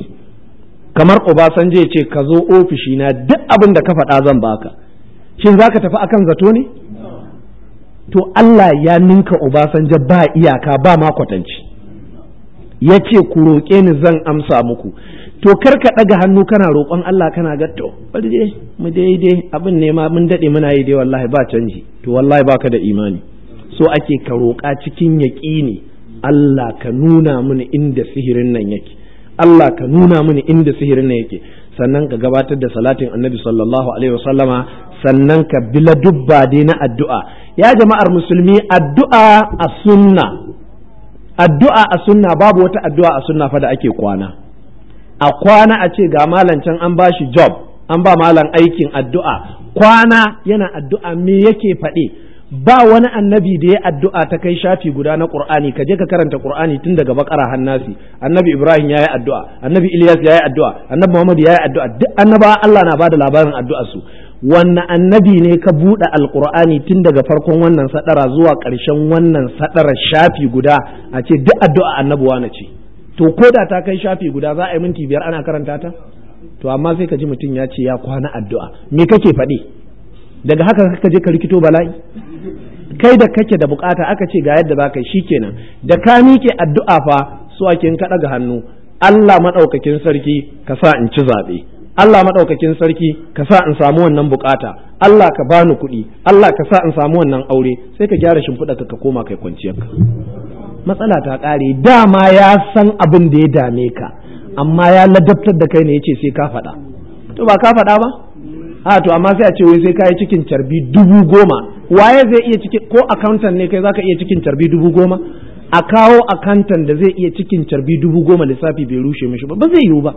kamar Obasanjo ya ce ka zo ofishina duk abin da ka faɗa zan baka shin za ka tafi akan zato ne to Allah ya ninka Obasanjo ba iyaka ba ma kwatanci ya ce ku roƙe ni zan amsa muku to kar ka ɗaga hannu kana roƙon Allah kana ga to bari dai mu daidai abin ne ma mun daɗe muna yi dai wallahi ba canji to wallahi baka da imani so ake ka roƙa cikin yaƙini Allah ka nuna mini inda sihirin nan yake Allah ka nuna mini inda sihirin nan yake sannan ka gabatar da salatin annabi sallallahu alaihi wasallama sannan ka bila dubba dai na addu'a ya jama'ar musulmi addu'a a sunna addu'a a sunna babu wata addu'a a sunna fa da ake kwana a kwana a ce ga malam can an ba shi job an ba malam aikin addu'a kwana yana addu'a me yake faɗi ba wani annabi da ya addu'a ta kai shafi guda na qur'ani ka je ka karanta qur'ani tun daga bakara hannasi annabi ibrahim yayi addu'a annabi ilyas yayi addu'a annabi muhammad yayi addu'a duk annaba Allah na bada labarin addu'ar su wanne annabi ne ka buɗe alqur'ani tun daga farkon wannan sadara zuwa ƙarshen wannan sadara shafi guda a ce duk addu'a annabuwa na ce to ko da ta kai shafi guda za a yi minti biyar ana karanta ta to amma sai ka ji mutum ya ce ya kwana addu'a me kake faɗi daga haka ka je ka rikito bala'i kai da kake da bukata aka ce ga yadda za ka yi shikenan da ka miƙe addu'a fa su ake ka ɗaga hannu Allah maɗaukakin sarki ka sa in ci zaɓe Allah maɗaukakin sarki ka sa in samu wannan bukata Allah ka bani kuɗi Allah ka sa in samu wannan aure sai ka gyara shimfiɗa ka koma kai kwanciyarka matsala ta ƙare dama ya san abin da ya dame ka amma ya ladabtar da kai ne yace sai ka faɗa to ba ka faɗa ba a to amma sai a ce wai sai ka yi cikin carbi dubu goma waye zai iya cikin ko accountant ne kai zaka iya cikin carbi dubu goma a kawo accountant da zai iya cikin carbi dubu goma lissafi bai rushe mishi ba ba zai yiwu ba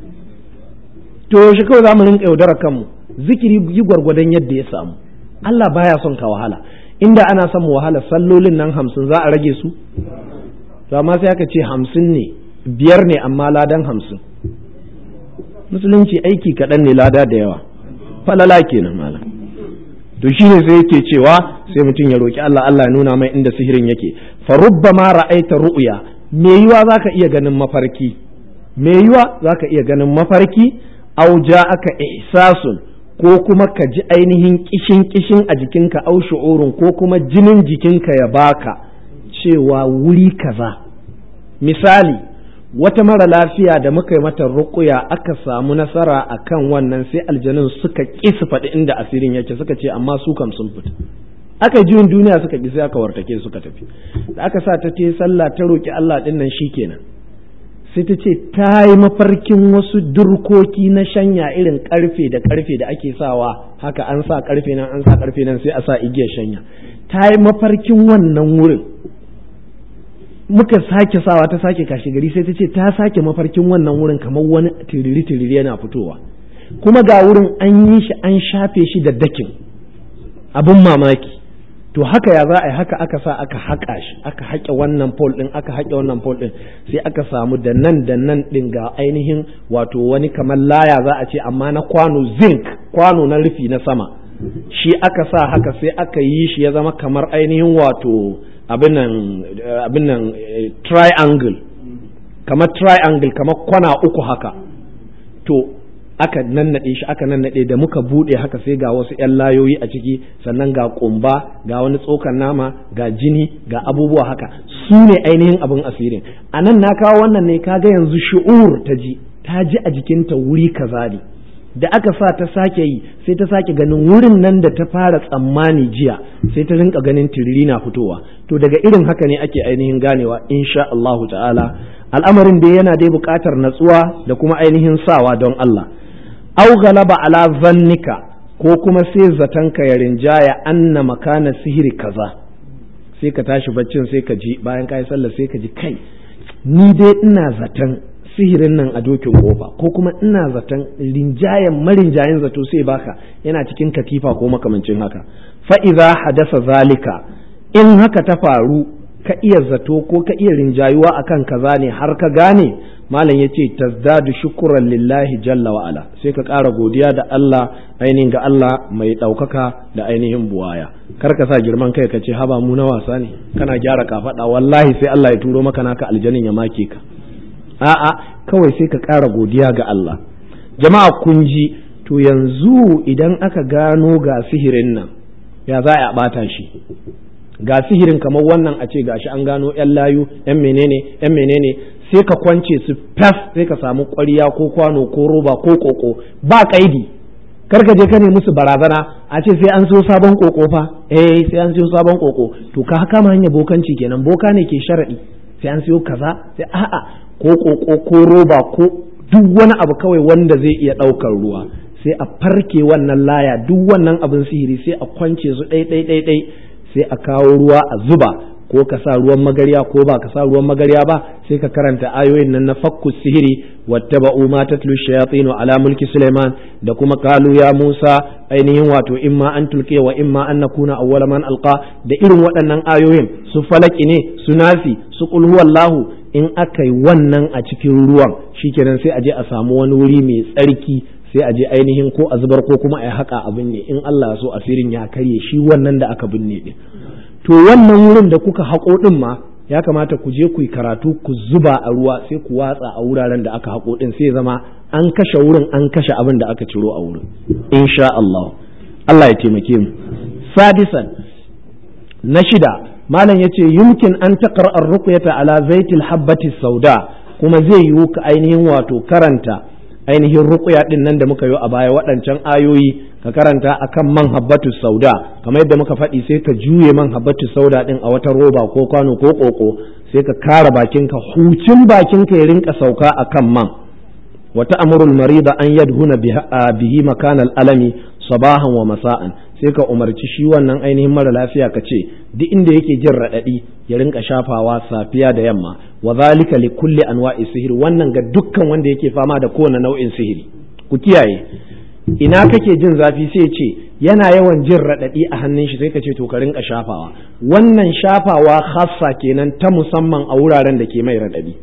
to yaushe kawai za mu rinka yaudarar kanmu zikiri yi gwargwadon yadda ya samu Allah baya son ka wahala inda ana son mu wahala sallolin nan hamsin za a rage su to amma sai aka ce hamsin ne biyar ne amma ladan hamsin musulunci aiki kaɗan ne lada da yawa falala kenan malam to shine sai yake cewa sai mutum ya roki Allah Allah ya nuna mai inda sihirin yake fa rubbama ra'aita ru'ya me yiwa zaka iya ganin mafarki me yiwa zaka iya ganin mafarki aw ja'aka ihsasun ko kuma ka ji ainihin kishin kishin a jikinka au shu'urun ko kuma jinin jikinka ya baka cewa wuri kaza misali wata mara lafiya da muka yi mata ruƙuya aka samu nasara a kan wannan sai aljanun suka ƙi su faɗi inda asirin yake suka ce amma su kam sun fita aka yi juyin duniya suka ƙi sai aka wartake suka tafi da aka sa ta ce sallah ta roƙi Allah ɗin nan kenan sai ta ce ta yi mafarkin wasu durkoki na shanya irin ƙarfe da ƙarfe da ake sawa haka an sa ƙarfe nan an sa ƙarfe nan sai a sa igiyar shanya ta yi mafarkin wannan wurin muka sake sawa ta sake kashi gari sai ta ce ta sake mafarkin wannan wurin kamar wani tiriri tiriri yana fitowa kuma ga wurin an yi shi an shafe shi da dakin abin mamaki to haka ya za a yi haka aka sa aka haƙa shi aka haƙe wannan pole ɗin aka haƙe wannan pole ɗin sai aka samu da nan da nan ɗin ga ainihin wato wani kamar laya za a ce amma na kwano zinc kwano na rufi na sama shi aka sa haka sai aka yi shi ya zama kamar ainihin wato abin nan triangle kamar triangle kamar kwana uku haka to aka nannaɗe shi aka nannaɗe da muka buɗe haka sai ga wasu 'yan layoyi a ciki sannan ga ƙumba ga wani tsokan nama ga jini ga abubuwa haka su ne ainihin abin asirin a nan na kawo wannan ne kaga yanzu shu'ur ta ji ta ji a jikinta wuri kaza ne da aka sa ta sake yi sai ta sake ganin wurin nan da ta fara tsammani jiya sai ta rinka ganin tiriri na fitowa to daga irin haka ne ake ainihin ganewa insha Allahu ta'ala al'amarin da yana dai buƙatar natsuwa da kuma ainihin sawa don Allah au galaba ala zannika ko kuma sai zatanka ya rinjaya anna makana sihiri kaza sai ka tashi baccin sai ka ji bayan ka yi sallah sai ka ji kai ni dai ina zaton sihirin nan a dokin kofa ko kuma ina zaton rinjayen marinjayen zato sai baka yana cikin katifa ko makamancin haka fa'iza hadasa zalika in haka ta faru ka iya zato ko ka iya rinjayuwa akan kaza ne har ka gane malam ya ce tazdadu shukuran lillahi jalla wa'ala sai ka ƙara godiya da Allah ainihin ga Allah mai ɗaukaka da ainihin buwaya kar ka sa girman kai ka ce haba mu na wasa ne kana gyara kafaɗa wallahi sai Allah ya turo maka naka aljanin ya make ka a'a kawai sai ka ƙara godiya ga Allah jama'a kun ji to yanzu idan aka gano ga sihirin nan ya za a ɓata shi ga sihirin kamar wannan a ce gashi an gano yan layu yan menene yan menene sai ka kwance su fas sai ka samu ƙwarya ko kwano ko roba ko koko ba kaidi kar ka je ka nemi musu barazana a ce sai an siyo sabon koko fa eh sai an siyo sabon koko to ka kama hanya bokanci kenan boka ne ke sharadi sai an siyo kaza sai a'a ko koko ko roba ko duk wani abu kawai wanda zai iya ɗaukar ruwa sai a farke wannan laya duk wannan abin sihiri sai a kwance su ɗai ɗai ɗai ɗai sai a kawo ruwa a zuba ko ka sa ruwan magarya ko ba ka sa ruwan magarya ba sai ka karanta ayoyin nan na fakku sihiri wattaba'u ma tatlu shayatin ala mulki Sulaiman da kuma kalu ya Musa ainihin wato imma an tulke wa imma an nakuna awwala man alqa da irin waɗannan ayoyin su falaki ne su nasi su qul huwallahu in aka yi wannan a cikin ruwan shikenan sai a je a samu wani wuri mai tsarki sai a je ainihin ko a zubar ko kuma a haƙa abin ne in Allah so asirin ya karye shi wannan da aka binne din to wannan wurin da kuka haƙo din ma ya kamata ku je ku yi karatu ku zuba a ruwa sai ku watsa a wuraren da aka haƙo din sai zama an kashe wurin an kashe abin da aka ciro a wurin insha Allah Allah ya taimake mu sadisan na shida malam yace yumkin an taqra ar-ruqyata ala zaitil habbati sauda kuma zai yiwu ka ainihin wato karanta ainihin ruqya din nan da muka yi a baya waɗancan ayoyi ka karanta akan man habbatu sauda kamar yadda muka faɗi sai ka juye man habbatu sauda din a wata roba ko kwano ko koko sai ka kara bakinka hucin bakinka ya rinka sauka akan man wa ta'murul marida an yadhuna bihi makanal alami sabahan wa masa'an sai ka umarci shi wannan ainihin mara lafiya ka ce duk inda yake jin raɗaɗi ya rinka shafawa safiya da yamma wa zalika li kulli anwa'i sihiri wannan ga dukkan wanda yake fama da kowane nau'in sihiri ku kiyaye ina kake jin zafi sai ce yana yawan jin raɗaɗi a hannun shi sai ka ce to ka rinka shafawa wannan shafawa khassa kenan ta musamman a wuraren da ke mai raɗaɗi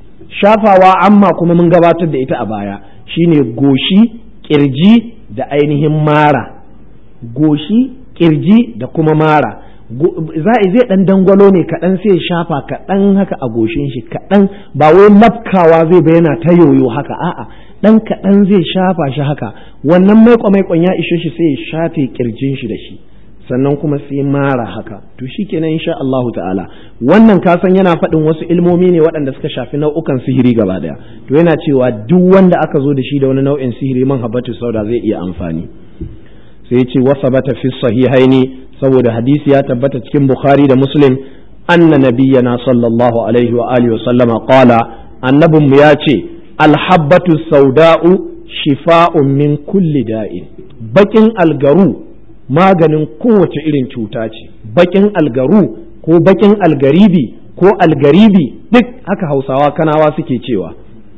shafawa amma kuma mun gabatar da ita a baya shine goshi kirji da ainihin mara goshi kirji da kuma mara za a zai dan dangwalo ne kaɗan sai shafa kaɗan haka a goshin shi kaɗan ba wai lafkawa zai ba yana ta yoyo haka a'a dan kaɗan zai shafa shi haka wannan maiko maikon ya ishe shi sai ya shafe kirjin shi da shi sannan kuma sai mara haka to shikenan insha Allah ta'ala wannan kasan yana faɗin wasu ilmomi ne waɗanda suka shafi nau'ukan sihiri gaba daya to yana cewa duk wanda aka zo da shi da wani nau'in sihiri man habatu sauda zai iya amfani sai ce wasabata fi sahihaini saboda hadisi ya tabbata cikin bukhari da muslim anna nabiyyana sallallahu alaihi wa alihi wa sallama qala annabin mu ya ce alhabbatu sauda'u shifa'un min kulli da'in bakin algaru maganin kowace irin cuta ce bakin algaru ko bakin algaribi ko algaribi duk haka hausawa kanawa suke cewa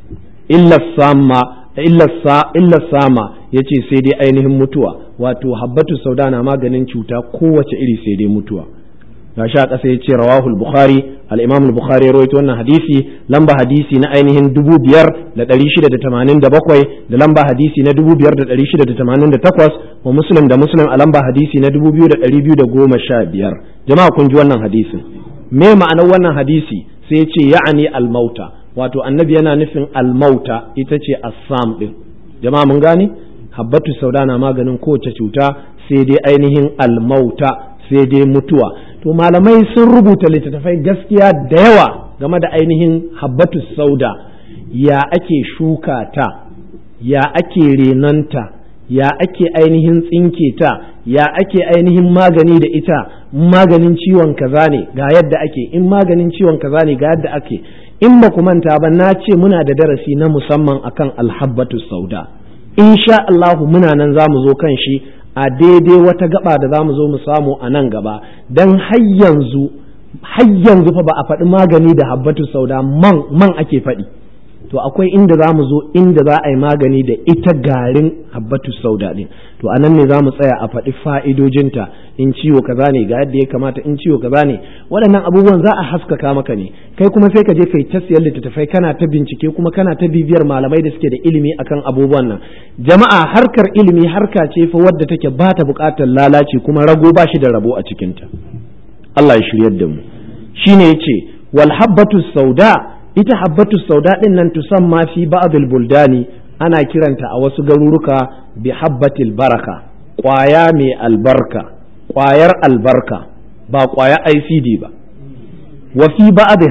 illa sama illa sama ya ce sai dai ainihin mutuwa wato habbatu sauda na maganin cuta kowace iri sai dai mutuwa ga sha ƙasa ya ce rawahul bukhari al-imam al-bukhari ya rawaito wannan hadisi lamba hadisi na ainihin dubu biyar da ɗari shida da tamanin da bakwai da lamba hadisi na dubu biyar da ɗari shida da tamanin da takwas wa muslim da muslim a lamba hadisi na dubu biyu da ɗari biyu da goma sha biyar jama'a kun ji wannan hadisin me ma'anar wannan hadisi sai ya ce ya'ani al-mauta wato annabi yana nufin almauta ita ce assam din jama'a mun gane habbatu sauda na maganin kowace cuta sai dai ainihin almauta sai dai mutuwa to malamai sun rubuta littattafai gaskiya da yawa game da ainihin habbatu sauda ya ake shuka ta ya ake renonta ya ake ainihin tsinke ta ya ake ainihin magani da ita maganin ciwon kaza ne ga yadda ake in maganin ciwon kaza ne ga yadda ake in ba ku manta ba na ce muna da darasi na musamman akan alhabbatu sauda insha Allahu muna nan za mu zo kan shi a daidai wata gaba da za mu zo mu samu a nan gaba don har yanzu har yanzu fa ba a faɗi magani da habbatu sauda man man ake faɗi to akwai inda za mu zo inda za a yi magani da ita garin habbatu sauda ɗin to a nan ne za mu tsaya a faɗi fa'idojinta in ciwo kaza ne ga yadda ya kamata in ciwo kaza ne waɗannan abubuwan za a haskaka maka ne kai kuma sai ka je kai ta siyar littattafai kana ta bincike kuma kana ta bibiyar malamai da suke da ilimi akan abubuwan nan jama'a harkar ilimi harka ce fa wadda take ba ta buƙatar lalaci kuma rago ba shi da rabo a cikinta Allah ya shiryar da mu shine yace wal habbatu sauda ita habbatu sauda din nan tusamma fi ba'dil buldani ana kiranta a wasu garuruka bi habbatil baraka ƙwaya mai albarka ƙwayar albarka ba ƙwaya ICD ba wa fi ba'dha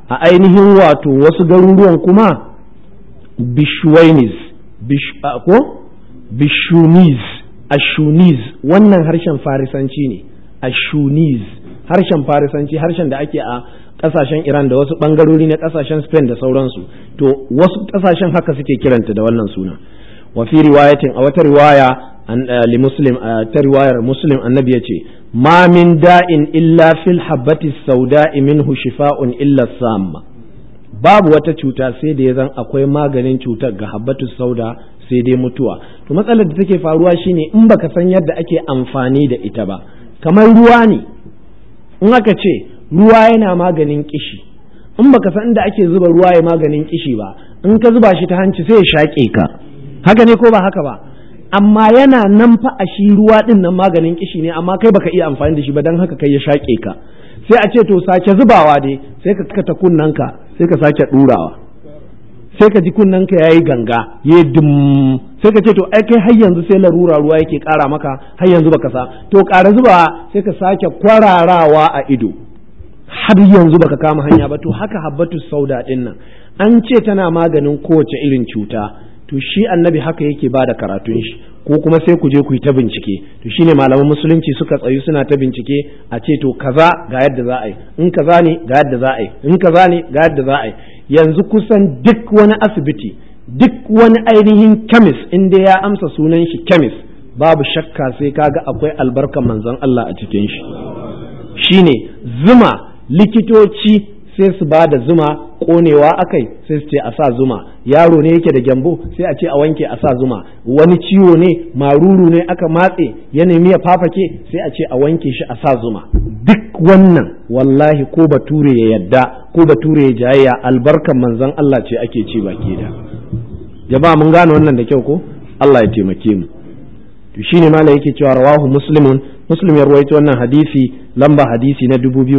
a ainihin wato wasu garuruwan kuma bishwainis ko bishuniz ashuniz wannan harshen farisanci ne ashuniz harshen farisanci harshen da ake a kasashen iran da wasu bangarori na kasashen spain da sauransu to wasu kasashen haka suke kiranta da wannan suna wa fi riwayatin a wata riwaya li muslim ta riwayar muslim annabi ya ce ma min da'in illa fil habbati sauda'i minhu shifa'un illa samma babu wata cuta sai da ya zan akwai maganin cutar ga habbatu sauda sai dai mutuwa to matsalar da take faruwa shine in baka san yadda ake amfani da ita ba kamar ruwa ne in aka ce ruwa yana maganin kishi in baka san inda ake zuba ruwa ya maganin kishi ba in ka zuba shi ta hanci sai ya shaƙe ka haka ne ko ba haka ba amma yana nan fa a shi ruwa din nan maganin kishi ne amma kai baka iya amfani da shi ba dan haka kai ya shaƙe ka sai a ce to sake zubawa dai sai ka kata kunnanka sai ka sake ɗurawa sai ka ji kunnanka yayi ganga ya dum sai ka ce to ai kai har yanzu sai larura ruwa yake ƙara maka har yanzu baka sa to ƙara zuba sai ka sake kwararawa a ido har yanzu baka kama hanya ba to haka habbatu sauda din nan an ce tana maganin kowace irin cuta to shi annabi haka yake bada karatun shi ko kuma sai ku je ku yi ta bincike to shine malaman musulunci suka tsayu suna ta bincike a ce to kaza ga yadda za a yi in kaza ne ga yadda za a yi in kaza ne ga yadda za a yi yanzu kusan duk wani asibiti duk wani ainihin kemis in dai ya amsa sunan shi kemis babu shakka sai kaga akwai albarkan manzon Allah a cikin shi shine zuma likitoci sai su ba da zuma konewa akai sai su ce a sa zuma yaro ne yake da gyambo sai a ce a wanke a sa zuma wani ciwo ne maruru ne aka matse ya nemi ya fafake sai a ce a wanke shi a sa zuma duk wannan wallahi ko bature ya yadda ko bature ya jayayya albarkan manzon Allah ce ake ci baki da jama'a mun gane wannan da kyau ko Allah ya taimake mu to shine malai yake cewa rawahu muslimun muslim ya ruwaito wannan hadisi lamba hadisi na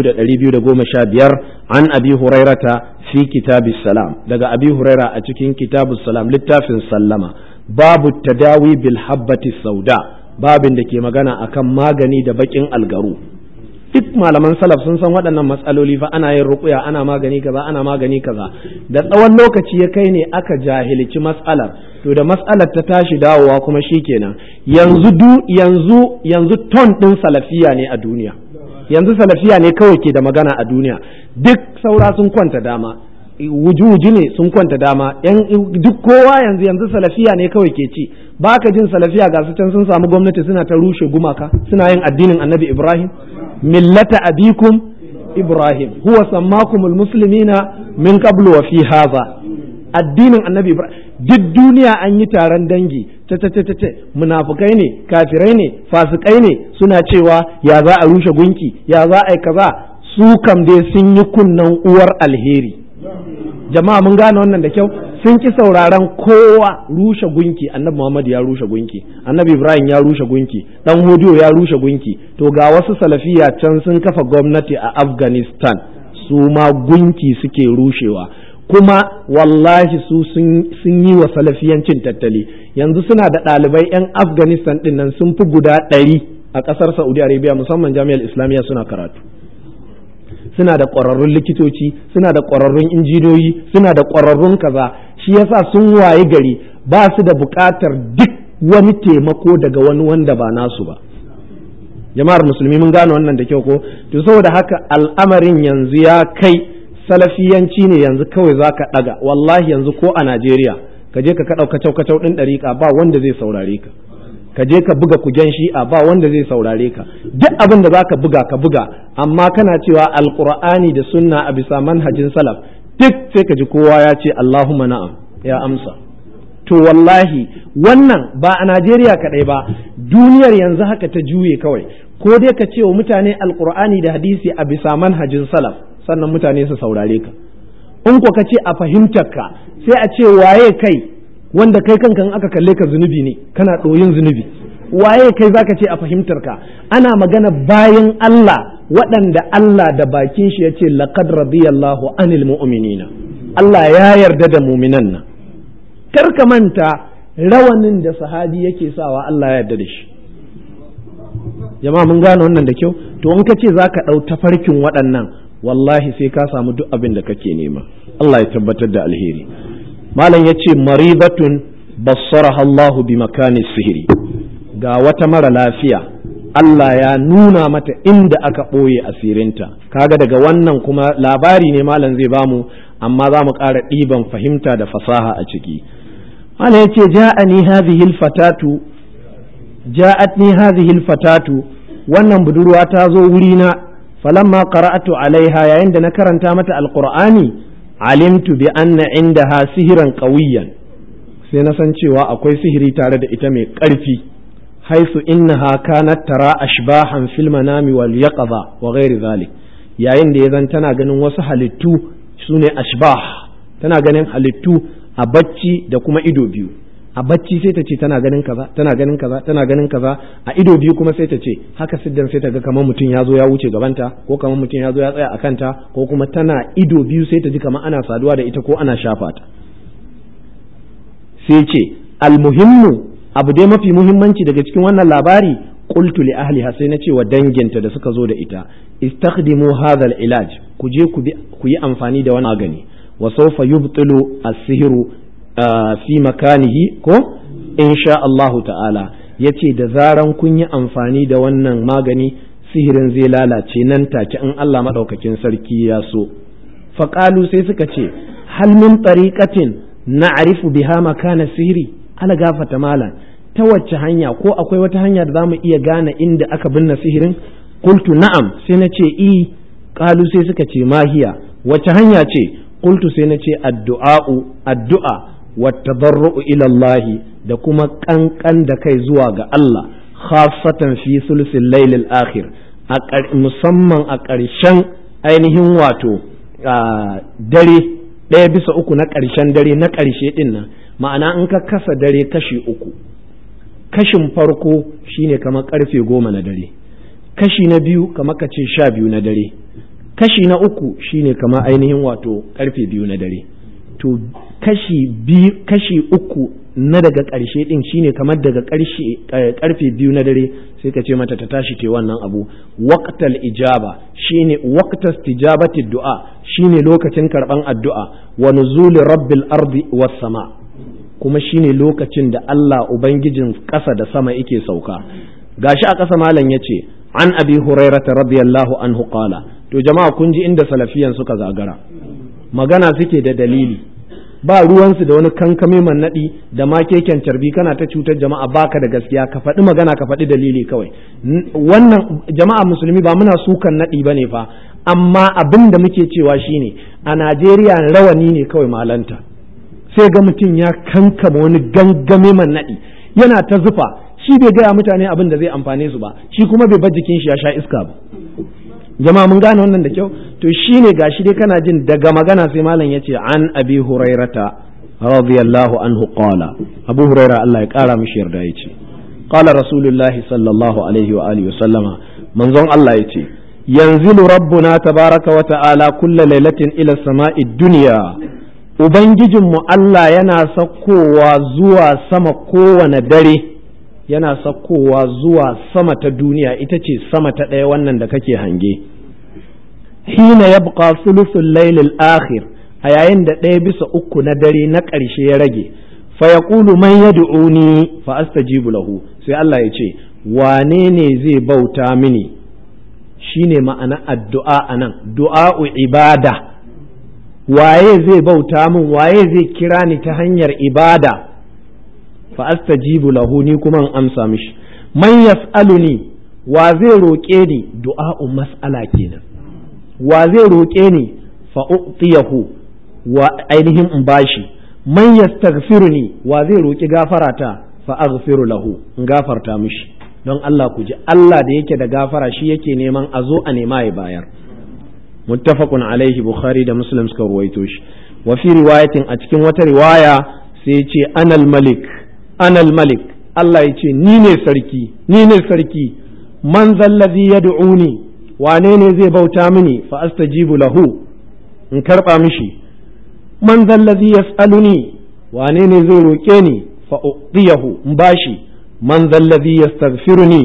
2215 an abi hurairata fi kitabis salam daga abi huraira a cikin kitabus salam littafin sallama babu tadawi bil habbati sauda babin da ke magana akan magani da bakin algaru duk malaman salaf sun san waɗannan matsaloli fa ana yin ruƙuya ana magani kaza ana magani kaza da tsawon lokaci ya kai ne aka jahilci matsalar to da matsalar ta tashi dawowa kuma shikenan yanzu du yanzu yanzu ton ɗin salafiya ne a duniya yanzu salafiya ne kawai ke da magana a duniya duk saura sun kwanta dama wuji ne sun kwanta dama yan duk kowa yanzu yanzu salafiya ne kawai ke ci baka jin salafiya ga su can sun samu gwamnati suna ta rushe gumaka suna yin addinin annabi ibrahim millata abikum ibrahim huwa sammakumul muslimina min qablu wa fi hadha addinin annabi ibrahim duk duniya an yi taron dangi ta ta ta ta munafukai ne kafirai ne fasikai ne suna cewa ya za a rushe gunki ya za a yi kaza su kam dai sun yi kunnan uwar alheri jama'a mun gane wannan da kyau sun ki sauraron kowa rushe gunki annabi Muhammad ya rushe gunki annabi Ibrahim ya rushe gunki dan hodiyo ya rushe gunki to ga wasu salafiya can sun kafa gwamnati a Afghanistan su ma gunki suke rushewa kuma wallahi su sun yi wa salafiyancin tattali yanzu suna da ɗalibai 'yan Afghanistan ɗin nan sun fi guda ɗari a ƙasar Saudi Arabia musamman jami'ar Islamiyya suna karatu suna da ƙwararrun likitoci suna da ƙwararrun injiniyoyi suna da ƙwararrun kaza shi yasa sun waye gari ba su da buƙatar duk wani taimako daga wani wanda ba nasu ba jama'ar musulmi mun gane wannan da kyau ko to saboda haka al'amarin yanzu ya kai salafiyanci ne yanzu kawai za ka ɗaga wallahi yanzu ko a najeriya ka je ka kaɗau kacau kacau ɗin ɗariƙa ba wanda zai saurare ka ka je ka buga kujen shi'a ba wanda zai saurare ka duk abin da zaka buga ka buga amma kana cewa alqur'ani da sunna a bisa manhajin salaf duk sai ka ji kowa ya ce Allahumma na'am ya amsa to wallahi wannan ba a Najeriya kadai ba duniyar yanzu haka ta juye kawai ko dai ka ce wa mutane alqur'ani da hadisi a bisa manhajin salaf sannan mutane su saurare ka in ko ka ce a fahimtar ka sai a ce waye kai wanda kai kanka in aka kalle ka zunubi ne kana ɗoyin zunubi waye kai zaka ce a fahimtar ka ana magana bayan Allah waɗanda Allah da bakin shi ya ce laqad radiyallahu anil mu'minina Allah ya yarda da muminan nan kar ka manta rawanin da sahabi yake sawa Allah ya yarda da shi jama'a mun gane wannan da kyau to in ka ce zaka ɗau tafarkin waɗannan wallahi sai ka samu duk abin da kake nema Allah ya tabbatar da alheri malam ya ce maribatun bassaraha Allahu bi makani sihiri ga wata mara lafiya Allah ya nuna mata inda aka ɓoye asirinta kaga daga wannan kuma labari ne malam zai bamu amma za mu ƙara ɗiban fahimta da fasaha a ciki malam ya ce ja'ani hadhihi alfatatu ja'atni hadhihi alfatatu wannan budurwa ta zo wurina falamma qara'atu alaiha yayin da na karanta mata alqur'ani alimtu bi anna indaha sihiran qawiyan sai na san cewa akwai sihiri tare da ita mai ƙarfi haisu innaha kanat tara ashbahan fil manami wal yaqza wa ghairi zalik yayin da yazan tana ganin wasu halittu sune ashbah tana ganin halittu a bacci da kuma ido biyu a bacci sai ta ce tana ganin kaza tana ganin kaza tana ganin kaza a ido biyu kuma sai ta ce haka siddan sai ta ga kamar mutum ya zo ya wuce gabanta ko kamar mutum ya zo ya tsaya a kanta ko kuma tana ido biyu sai ta ji kamar ana saduwa da ita ko ana shafa ta sai ce almuhimmu abu dai mafi muhimmanci daga cikin wannan labari qultu li ahliha sai na ce wa danginta da suka zo da ita istakhdimu hadha ilaj ku je ku yi amfani da wannan magani wa sawfa yubtilu as-sihru fi makanihi ko insha Allah ta'ala yace da zaran kun yi amfani da wannan magani sihirin zai lalace nan take in Allah madaukakin sarki ya so faqalu sai suka ce hal min tariqatin na'rifu biha makana sihiri ala gafata malan ta wacce hanya ko akwai wata hanya da zamu iya gane inda aka binne sihirin qultu na'am sai na ce i qalu sai suka ce mahiya wacce hanya ce qultu sai na ce addu'a'u addu'a wattadarru'u ila Allah da kuma kankan da kai zuwa ga Allah khassatan fi sulsil lailil akhir musamman a ƙarshen ainihin wato dare ɗaya bisa uku na ƙarshen dare na ƙarshe ɗin nan ma'ana in ka kasa dare kashi uku kashin farko shine kamar ƙarfe goma na dare kashi na biyu kamar ka ce sha biyu na dare kashi na uku shine kamar ainihin wato ƙarfe biyu na dare to kashi biyu kashi uku na daga ƙarshe ɗin shine kamar daga ƙarshe ƙarfe biyu na dare sai ka ce mata ta tashi te wannan abu waqtal ijaba shine waqtas tijabati du'a shine lokacin karban addu'a wa nuzuli rabbil ardi was sama kuma shine lokacin da Allah ubangijin ƙasa da sama yake sauka gashi a ƙasa malam yace an abi hurairata radiyallahu anhu qala to jama'a kun ji inda salafiyan suka zagara magana suke da dalili ba ruwansu da wani kankame man naɗi da ma keken carbi kana ta cutar jama'a baka da gaskiya ka faɗi magana ka faɗi dalili kawai wannan jama'a musulmi ba muna sukan naɗi ba ne fa amma abin da muke cewa shine a najeriya rawani ne kawai malanta sai ga mutum ya kankama wani gangame man naɗi yana ta zufa shi bai gaya mutane abin da zai amfane su ba shi kuma bai bar jikin shi ya sha iska ba jama'a mun gane wannan da kyau to shine gashi dai kana jin daga magana sai malam yace an abi hurairata radiyallahu anhu qala abu huraira Allah ya kara mishi yarda yace qala rasulullah sallallahu alaihi wa alihi sallama manzon Allah yace yanzilu rabbuna tabaraka wa ta'ala kulla lailatin ila sama'i dunya ubangijinmu Allah yana sakkowa zuwa sama kowane dare yana sakkowa zuwa sama ta duniya ita ce sama ta ɗaya wannan da kake hange hina ya buƙa sulusun lailil akhir a yayin da ɗaya bisa uku na dare na ƙarshe ya rage fa ya ƙulu man ya du'uni fa astajibu lahu sai Allah ya ce wane ne zai bauta mini shine ma'ana addu'a anan du'a'u ibada waye zai bauta min waye zai kira ni ta hanyar ibada fa astajibu lahu ni kuma in amsa mishi man yas'aluni wa zai roƙe ni du'a'u mas'ala kenan wa zai roƙe ni fa u'tiyahu wa ainihin in bashi man yastaghfiruni wa zai roƙi gafarata fa aghfiru lahu in gafarta mishi don Allah ku ji Allah da yake da gafara shi yake neman a zo a nema ya bayar muttafaqun alaihi bukhari da muslim suka ruwaito shi wa fi riwayatin a cikin wata riwaya sai ya ce anal malik anal malik Allah ya ce ni ne sarki ni ne sarki man zallazi yad'uni wane ne zai bauta mini fa astajibu lahu in karba mishi man zallazi yas'aluni wane ne zai roke ni fa udiyahu in bashi man zallazi yastaghfiruni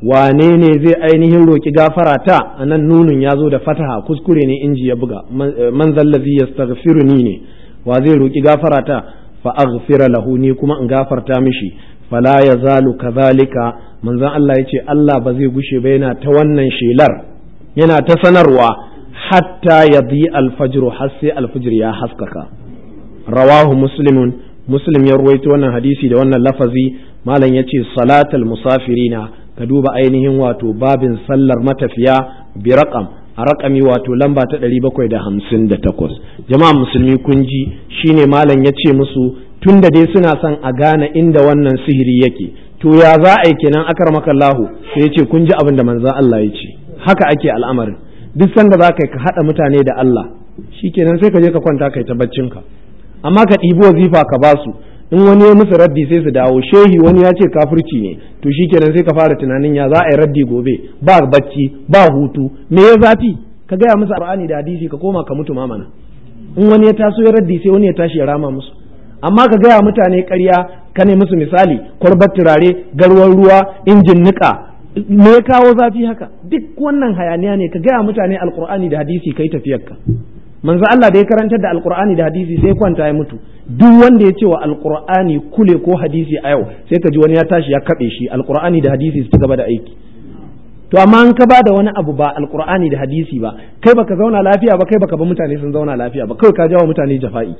wane ne zai ainihin roki gafara ta anan nunun ya zo da fataha kuskure ne inji ya buga man zallazi yastaghfiruni ne wa zai roki gafara ta fa aghfira lahu ni kuma in gafarta mishi fala yazalu kadhalika manzon Allah yace Allah ba zai gushe ba yana ta wannan shelar yana ta sanarwa hatta yadi alfajr har sai alfajr ya haskaka rawahu muslimun muslim ya ruwaito wannan hadisi da wannan lafazi malam yace salatal musafirina ka duba ainihin wato babin sallar matafiya bi raqam a raƙami wato lamba ta ɗari bakwai da hamsin da takwas jama'a musulmi kun ji shine malam ya ce musu tun da dai suna son a gane inda wannan sihiri yake to ya za a yi kenan akar makallahu sai ya ce kun ji abin da manzan Allah ya ce haka ake al'amarin duk sanda za ka ka haɗa mutane da Allah shikenan sai ka je ka kwanta kai ta baccinka amma ka ɗibi wazifa ka ba su in wani ya musu raddi sai su dawo shehi wani ya ce kafirci ne to shikenan sai ka fara tunanin ya za a yi raddi gobe ba bacci ba hutu me ya zafi ka gaya musu alqur'ani da hadisi ka koma ka mutu mamana in wani ya taso ya raddi sai wani ya tashi ya rama musu amma ka gaya mutane ƙarya ka ne musu misali kwarbar turare garwar ruwa injin niƙa me ya kawo zafi haka duk wannan hayaniya ne ka gaya mutane alqur'ani da hadisi kai tafiyarka manzo Allah da ya karantar da alqur'ani da hadisi sai kwanta ya mutu duk wanda ya ce wa alqur'ani kule ko hadisi a yau sai ka ji wani ya tashi ya kabe shi alqur'ani da hadisi su ci gaba da aiki to amma an ka bada wani abu ba alqur'ani da hadisi ba kai baka zauna lafiya ba kai baka ba mutane sun zauna lafiya ba kai ka jawo mutane jafa'i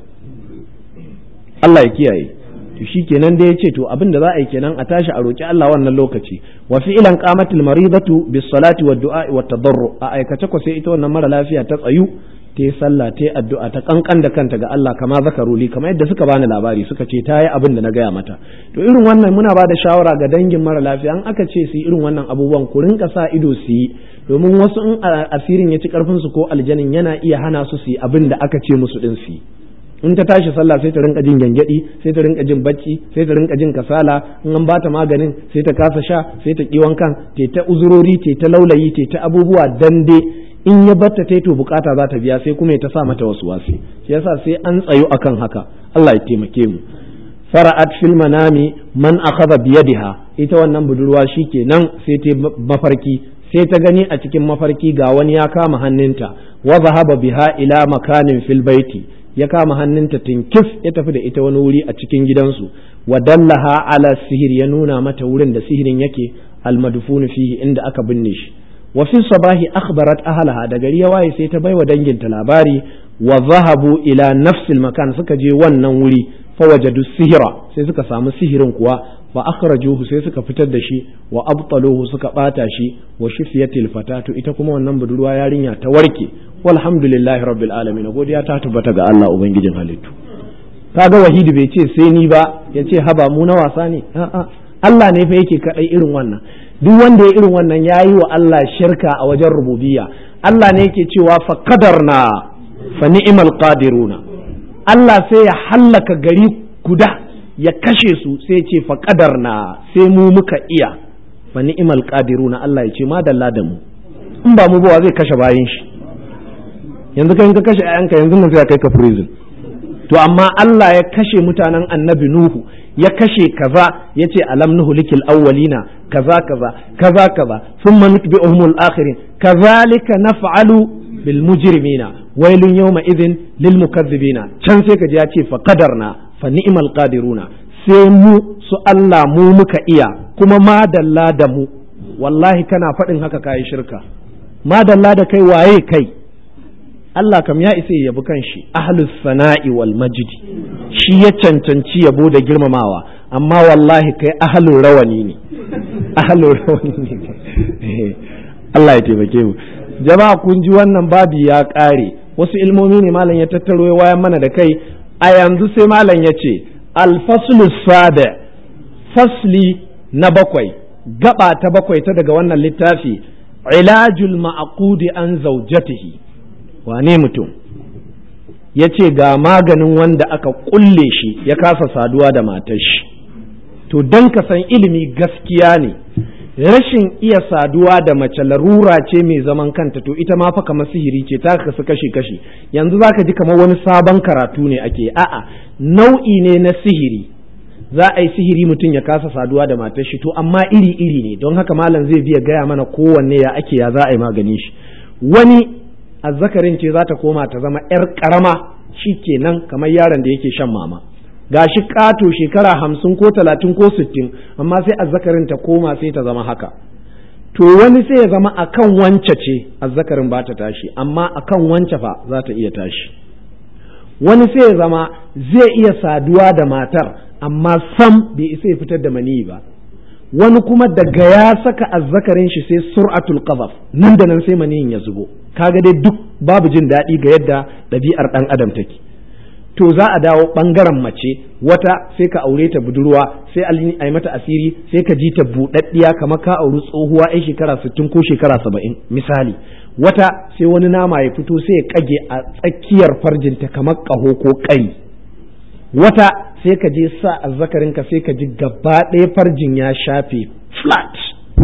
Allah ya kiyaye to shikenan da ya ce to abin da za a yi kenan a tashi a roki Allah wannan lokaci wa fi'lan qamatil maridatu bis salati wad du'a wat tadarru a aikace ko sai ita wannan mara lafiya ta tsayu ta yi sallah ta yi addu'a ta kankan da kanta ga Allah kama zakaru li kamar yadda suka bani labari suka ce ta yi abin da na gaya mata to irin wannan muna ba da shawara ga dangin mara lafiya an aka ce su yi irin wannan abubuwan ku rinka sa ido su yi domin wasu in asirin ya ci karfin su ko aljanin yana iya hana su su yi abin da aka ce musu din su yi in ta tashi sallah sai ta rinka jin gyangyaɗi sai ta rinka jin bacci sai ta rinka jin kasala in an bata maganin sai ta kasa sha sai ta kiwon kan te ta uzurori te ta laulayi te ta abubuwa dande in ya batta ta to bukata za ta biya sai kuma ya ta sa mata wasu wasi shi yasa sai an tsayo akan haka Allah ya taimake mu fara'at fil manami man akhadha biyadiha ita wannan budurwa shikenan sai ta mafarki sai ta gani a cikin mafarki ga wani ya kama hannunta wa zahaba biha ila makanin fil baiti ya kama hannunta tinkif ya tafi da ita wani wuri a cikin gidansu wa dallaha ala sihir ya nuna mata wurin da sihirin yake almadfunu fihi inda aka binne shi wa fi sabahi akhbarat ahlaha da gari ya waye sai ta baiwa danginta labari wa zahabu ila nafsil makan suka je wannan wuri fa wajadu sihira sai suka samu sihirin kuwa fa akhrajuhu sai suka fitar da shi wa abtaluhu suka bata shi wa shifiyatil fatatu ita kuma wannan budurwa yarinya ta warke walhamdulillahi rabbil alamin godiya ta tabbata ga Allah ubangijin halittu kaga wahidi bai ce sai ni ba ya ce haba mu na wasa ne a'a Allah ne fa yake kadai irin wannan duk wanda ya irin wannan yayi wa Allah shirka a wajen rububiyya Allah ne yake cewa fa qadarna fa ni'mal qadiruna Allah sai ya hallaka gari guda ya kashe su sai ya ce fa qadarna sai mu muka iya fa ni'mal qadiruna Allah ya ce ma dalla da mu in ba mu ba zai kashe bayin shi yanzu kai ka kashe ayanka yanzu nan sai kai ka prison to amma Allah ya kashe mutanen annabi Nuhu ya kashe kaza ya ce alam nuhu likil awwalina kaza kaza kaza kaza thumma nutbi'uhum al-akhirin kazalika naf'alu bil mujrimina wailun yawma idhin lil mukazzibina can sai kaji ya ce fa qadarna fa ni'mal qadiruna sai mu su Allah mu muka iya kuma madalla da mu wallahi kana faɗin haka kayi shirka madalla da kai waye kai Allah kam ya isa ya yabi kanshi ahlus sana'i wal majdi shi ya cancanci yabo da girmamawa amma wallahi kai ahlul rawani ne ahlul rawani ne Allah ya taimake mu jama'a kun ji wannan babi ya ƙare wasu ilmomi ne malam ya tattaro ya wayan mana da kai a yanzu sai malam ya ce alfaslu sada fasli na bakwai gaba ta bakwai ta daga wannan littafi ilajul ma'aqudi an zaujatihi wane mutum ya ce ga maganin wanda aka kulle shi ya kasa saduwa da matar shi to don ka san ilimi gaskiya ne rashin iya saduwa da mace larura ce mai zaman kanta to ita ma fa kamar sihiri ce ta kasu kashi kashi yanzu zaka ji kamar wani sabon karatu ne ake a'a nau'i ne na sihiri za a yi sihiri mutum ya kasa saduwa da matar shi to amma iri iri ne don haka malam zai biya gaya mana kowanne ya ake ya za a yi magani shi wani azzakarin ce za ta koma ta zama yar karama shi kenan kamar yaron da yake shan mama gashi kato shekara hamsin ko talatin ko sittin amma sai azzakarin ta koma sai ta zama haka to wani sai ya zama akan wance ce azzakarin ba ta tashi amma akan wance fa za ta iya tashi wani sai ya zama zai iya saduwa da matar amma sam bai isa ya fitar da maniyi ba wani kuma daga ya saka azzakarin shi sai sur'atul qazaf nan da nan sai maniyin ya zubo kaga dai duk babu jin daɗi ga yadda ɗabi'ar ɗan adam take to za a dawo ɓangaren mace wata sai ka aure ta budurwa sai a yi mata asiri sai ka ji ta buɗaɗɗiya kamar ka auri tsohuwa ai shekara sittin ko shekara saba'in misali wata sai wani nama ya fito sai ya kage a tsakiyar farjinta kamar ƙaho ko ƙari wata sai ka je sa azzakarinka sai ka ji gaba ɗaya farjin ya shafe flat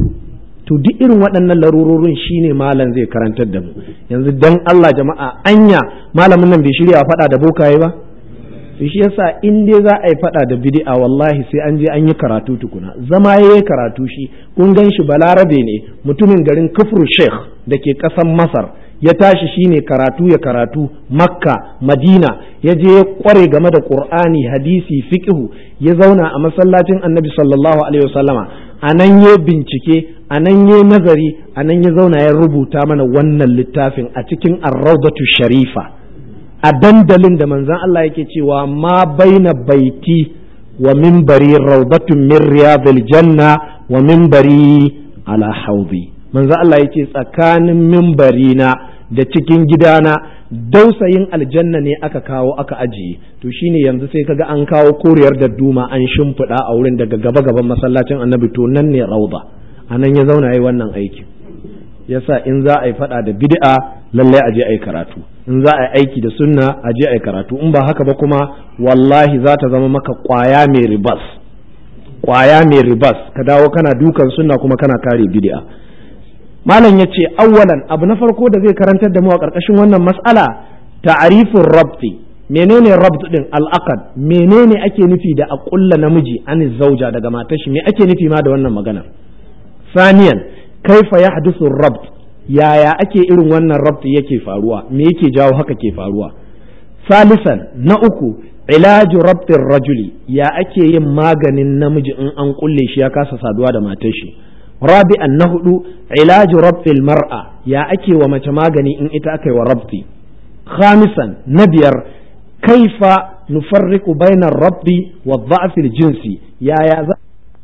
to duk irin waɗannan larurorin shine malam zai karantar da mu yanzu dan Allah jama'a anya malamin nan bai shirya faɗa da bokaye ba shi yasa in dai za a yi faɗa da bid'a wallahi sai an je an yi karatu tukuna zama yayi karatu shi kun gan shi balarabe ne mutumin garin kufru sheikh da ke ƙasar masar ya tashi shine karatu ya karatu makka madina ya je ya kware game da qur'ani hadisi fiqhu ya zauna a masallacin annabi sallallahu alaihi wasallama a nan ya bincike a nan ya nazari a nan ya zauna ya rubuta mana wannan littafin a cikin arraudatu sharifa a dandalin da manzon Allah yake cewa ma baina baiti wa minbari raudatun min riyadil janna wa minbari ala haudi manzo Allah yace tsakanin minbari na da cikin gidana dausayin aljanna ne aka kawo aka ajiye to shine yanzu sai kaga an kawo koriyar da duma an shimfiɗa a wurin daga gaba gaban masallacin annabi to nan ne rauda anan ya zauna yi wannan aiki yasa in za a yi faɗa da bid'a lallai a je a yi karatu in za a yi aiki da sunna a je a yi karatu in ba haka ba kuma wallahi za ta zama maka kwaya mai ribas kwaya mai ribas ka dawo kana dukan sunna kuma kana kare bid'a malam ya ce awwalan abu na farko da zai karantar da mu a ƙarƙashin wannan mas'ala ta'arifin rabti menene rabt din al'aqad menene ake nufi da a ƙulla namiji an zauja daga matar shi me ake nufi ma da wannan maganar saniyan kaifa yahdusu rabt yaya ake irin wannan rabt yake faruwa me yake jawo haka ke faruwa salisan na uku ilaju rabtin rajuli ya ake yin maganin namiji in an kulle shi ya kasa saduwa da matar shi rabi'an na hudu ilaju rabtil mar'a ya ake wa mace magani in ita aka yi wa rabti khamisan na biyar kaifa nufarriqu bainar rabbi wa dha'fil jinsi yaya za